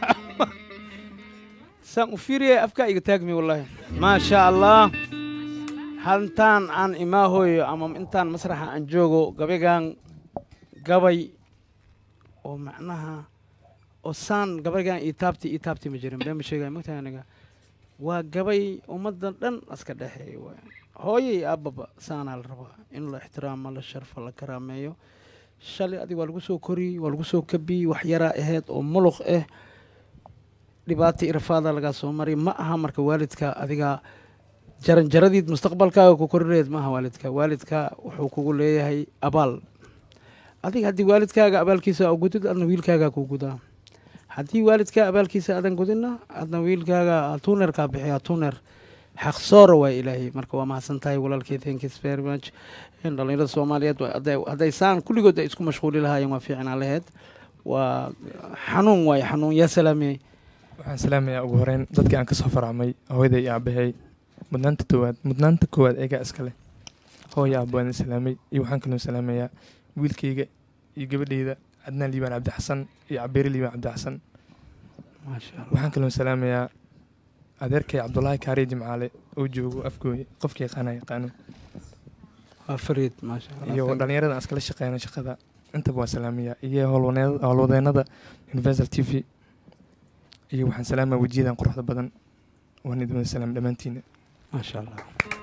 saan u fiiriyay afkaa iga taagmi wallaahi maasha allah hantaan aan imaahoyo ama intaan masraxa aan joogo gabaygan gabay oo macnaha oo saan gabaygan ii taabti ii taabti ma jirin been ma sheegaya magtahay aniga waa gabay ummaddan dhan aska dhexeeya waay hooyo iyo aababa saanaa la rabaa in la ixtiraamo la sharfo la karaameeyo shalay adig waa lagu soo koriyey waa lagu soo kabiyey wax yaraa ahayd oo muluq ah dhibaata irafaada lagaa soo maray ma aha marka waalidka adiga jaranjaradiid mustaqbalkaaga ku korineed ma aha waalidka waalidka wuxuu kugu leeyahay abaal adiga haddii waalidkaaga abaalkiisa gudid adna wiilkaagaa kuu gudaa haddii waalidkaa abaalkiisa adan gudinna adna wiilkaaga tuunerkaa bixiyaa tuuner xaqsoora waa ilaahay marka waa mahadsan tahay walaalkey thank you very much dhalinyarada soomaaliyeed hadday saan kulligood ay isku mashquuli lahaayeen waa fiicnaa laheyd waa xanuun waaye xanuun yaa salaamiyey waxaan salaamayaa ugu horeyn dadkii aan kasoo faracmay hooyaday iyo aabahay mudnaanta toowaad mudnaanta koowaad eegaa iska leh hooya aaba waan salaamay iyo waxaan kaloo salaamayaa wiilkayga iyo gabadhayda cadnaan liibaan cabdixasan iyo cabeere liibaan cabdixasan waxaan kaloo salaamayaa adeerkay cabdulaahi kaariye jimcaale oo joogo afgooye qofka yaqaana yaqaano waa fariid maasha iyo dhalinyarada aan iskala shaqeyno shaqada intaba waan salaamayaa iyo howlwadeennada universal t v iyo waxaan salaamaa wejiyadan quruxda badan waan idin wada salaam dhammaantiina maasha allah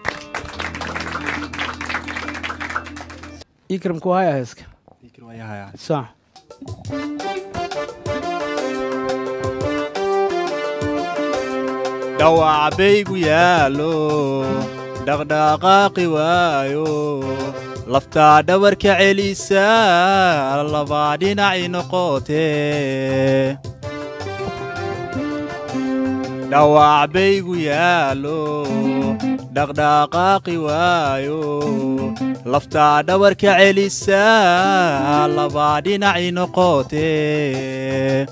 ikramku haya heeska sax dhawac baygu yaallo dhaqdhaqaaqi waayo laftaa dhabarka celisa labaa dhinaci noqotee dhawac baygu yaallo dhaqdhaqaaqi waayo laftaa dhabarka celisa labaa dhinaci noqotee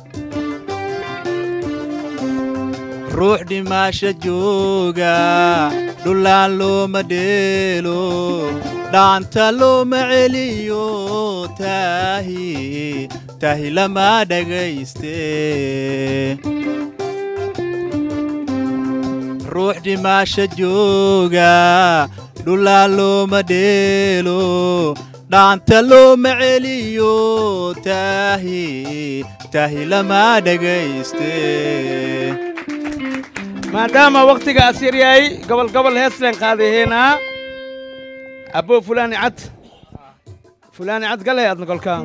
ruux dhimaasha jooga dhulaan looma dheelo dhaanta looma celiyo taahi tahi lama dhagayste ruux dhimaasha jooga dhulaan looma dheelo dhaanta looma celiyo taahi tahi lama dhagayste maadaama wakhtiga asyar yahay gobol gobol heesleen qaadaheynaa abbo fulaani cad fulaani cad gale adna kolkaa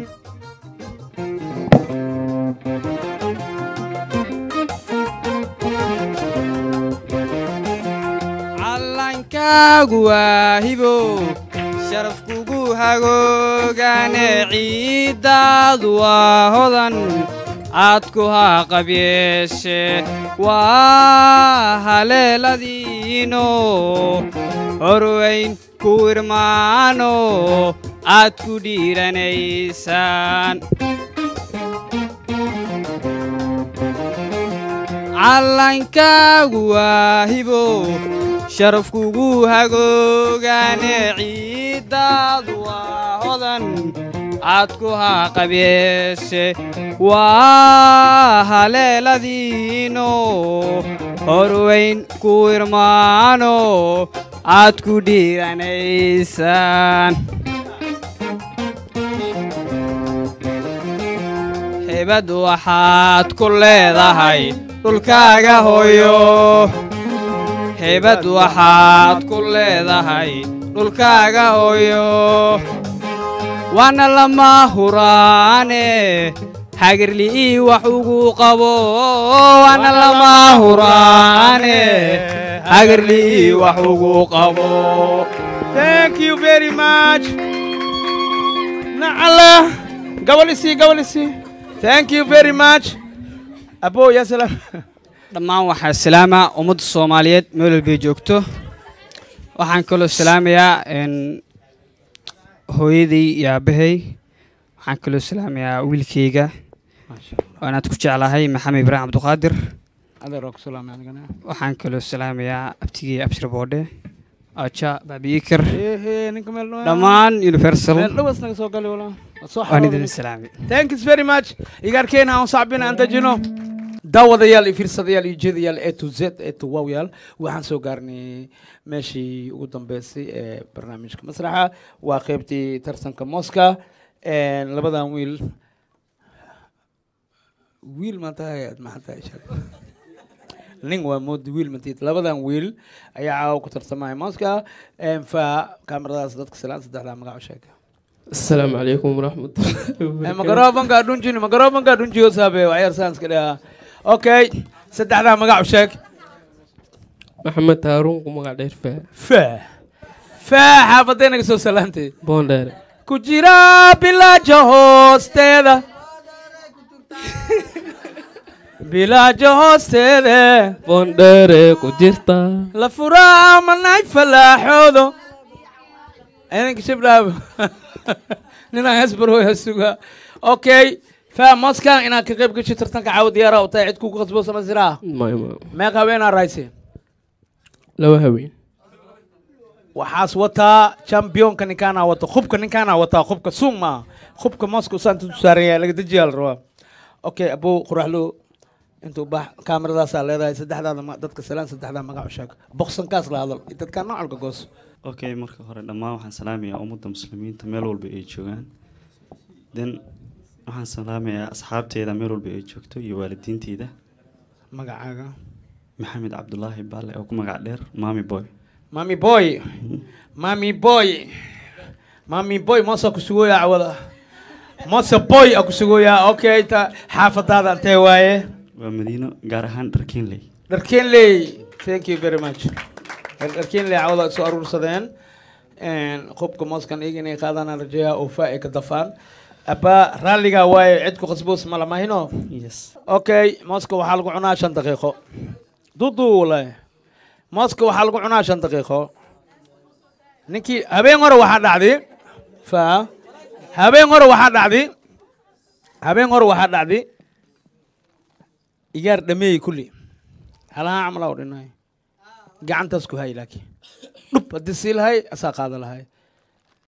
callankaagu waa hibo sharaf kugu hagoogane ciiddaadu waa hodan aad ku haqabyeeshe waa haleeladiino horweyn ku irmaano aad ku dhiiranaysaan callankaagu waa hibo sharaf kugu hagoogane ciiddaadu waa hodan aad ku haqabyeeshe waa haleeladiino horweyn ku irmaano aad ku dhiiranaysaan hebad waxaad ku leedahay dhulkaaga hooyo hebad waxaad ku leedahay dhulkaaga hooyo waana lama huraane hagarli'ii wax ugu qabo waana lama huraane hagarli'ii wax ugu qabo Thank you very much. Nacala. Gabal isi, gabal isi. Thank you very much. Abo, ya salaam. dhammaan waxaa salaama ummadda soomaaliyeed meel walbay joogto waxaan kaloo salaamayaa n hooyaday iyo aabbahay waxaan kaloo salaamayaa wiilkayga waanaad ku jeclahay maxamed ibraahim cabduqaadir Adeer waa ku salaamay anigana. waxaan kaloo salaamayaa abtigay abshir boodhe aja baabiikar Ehe, ninka meel dhow- dhammaan universal Meel dhow isnaga soo galay walaa. Waa soo waan xarooday idin ninka. salaamay Thank you very much. Igarkeena aan sacbina aan dajino. daawadayaal iyo fiirsadayaal iyo jeedayaal a to z a to wowyaal waxaan soo gaarnay meeshii ugu dambeysay ee barnaamijka masraxa waa qeybtii tartanka mooska labadan wiil wiil maantahay aad maxantahay sheeg nin waa moodi wiil matiid labadan wiil ayaa caawa ku tartamaya mooska fa kaamiradaas dadka salaan saddexdaa magac u sheeg السلام عليكم ورحمة الله magarofanka dhunjini magarofanka dhunjiyo saabe waxyar saanska dhaha okay saddexdaa magac u sheeg محمد هارون ومقع دير فا fa fa xaafadee naga soo salaantay بوندير ku jira bilaaja hoosteeda bilaaja hoosteeda بوندير كجرتا la furaa manay falaaxoodo inanka shibdhaab ninaan hesbarooya suga okay fa moskan inaad ka qayb gashi tartanka caawa diyaara u tahay cid kugu qasbo sama siraa ما ما meeq haweenaa raayse لو هوين waxaas wataa championka ninkaana wata khubka ninkaana wataa khubka suung maa khubka moska usaanta u saaran yahay laga dejiyaa la rabaa okay abow quraxlo intuu bax kaameradaasaa leedahay saddexdaada ma- dadka salaan saddexdaa magac u sheeg boqsankaas la hadal iyo dadkaa noocalka goos okay marka hore dhammaan waxaan salaamayaa ummadda muslimiinta meel walba ay joogaan then waxaan salaamayaa asxaabteeda meel walba ay joogto iyo waalidiinteyda magacaaga maxamed cabdulaahi baale oo ku magac dheer mami boy mami boy mami boy mami boy moosa ku sugooyaa cawada moosa boy a ku sugooyaa okay ta xaafadaada antee waaye waa madiino gaar ahaan dharkiinley dharkeenley thank you very much dharkeenley cawada ay soo aruursadeen qubka mooskan iyaga inay qaadaan aan rajeeyaa oo faa ay ka dafaan abba raalligaa waaye cid ku qasboos ma lamahino yes okay mooska waxaa lagu cunaa shan daqiiqo dudu walahi mooska waxaa lagu cunaa shan daqiiqo ninkii habeen hore waxaa dhacday fa habeen hore waxaa dhacday habeen hore waxaa dhacday igaar dhameeyey kulli halahaan camalaa u dhinay gacantaas ku hay laakiin dhub haddii sii lahay asaa qaada lahay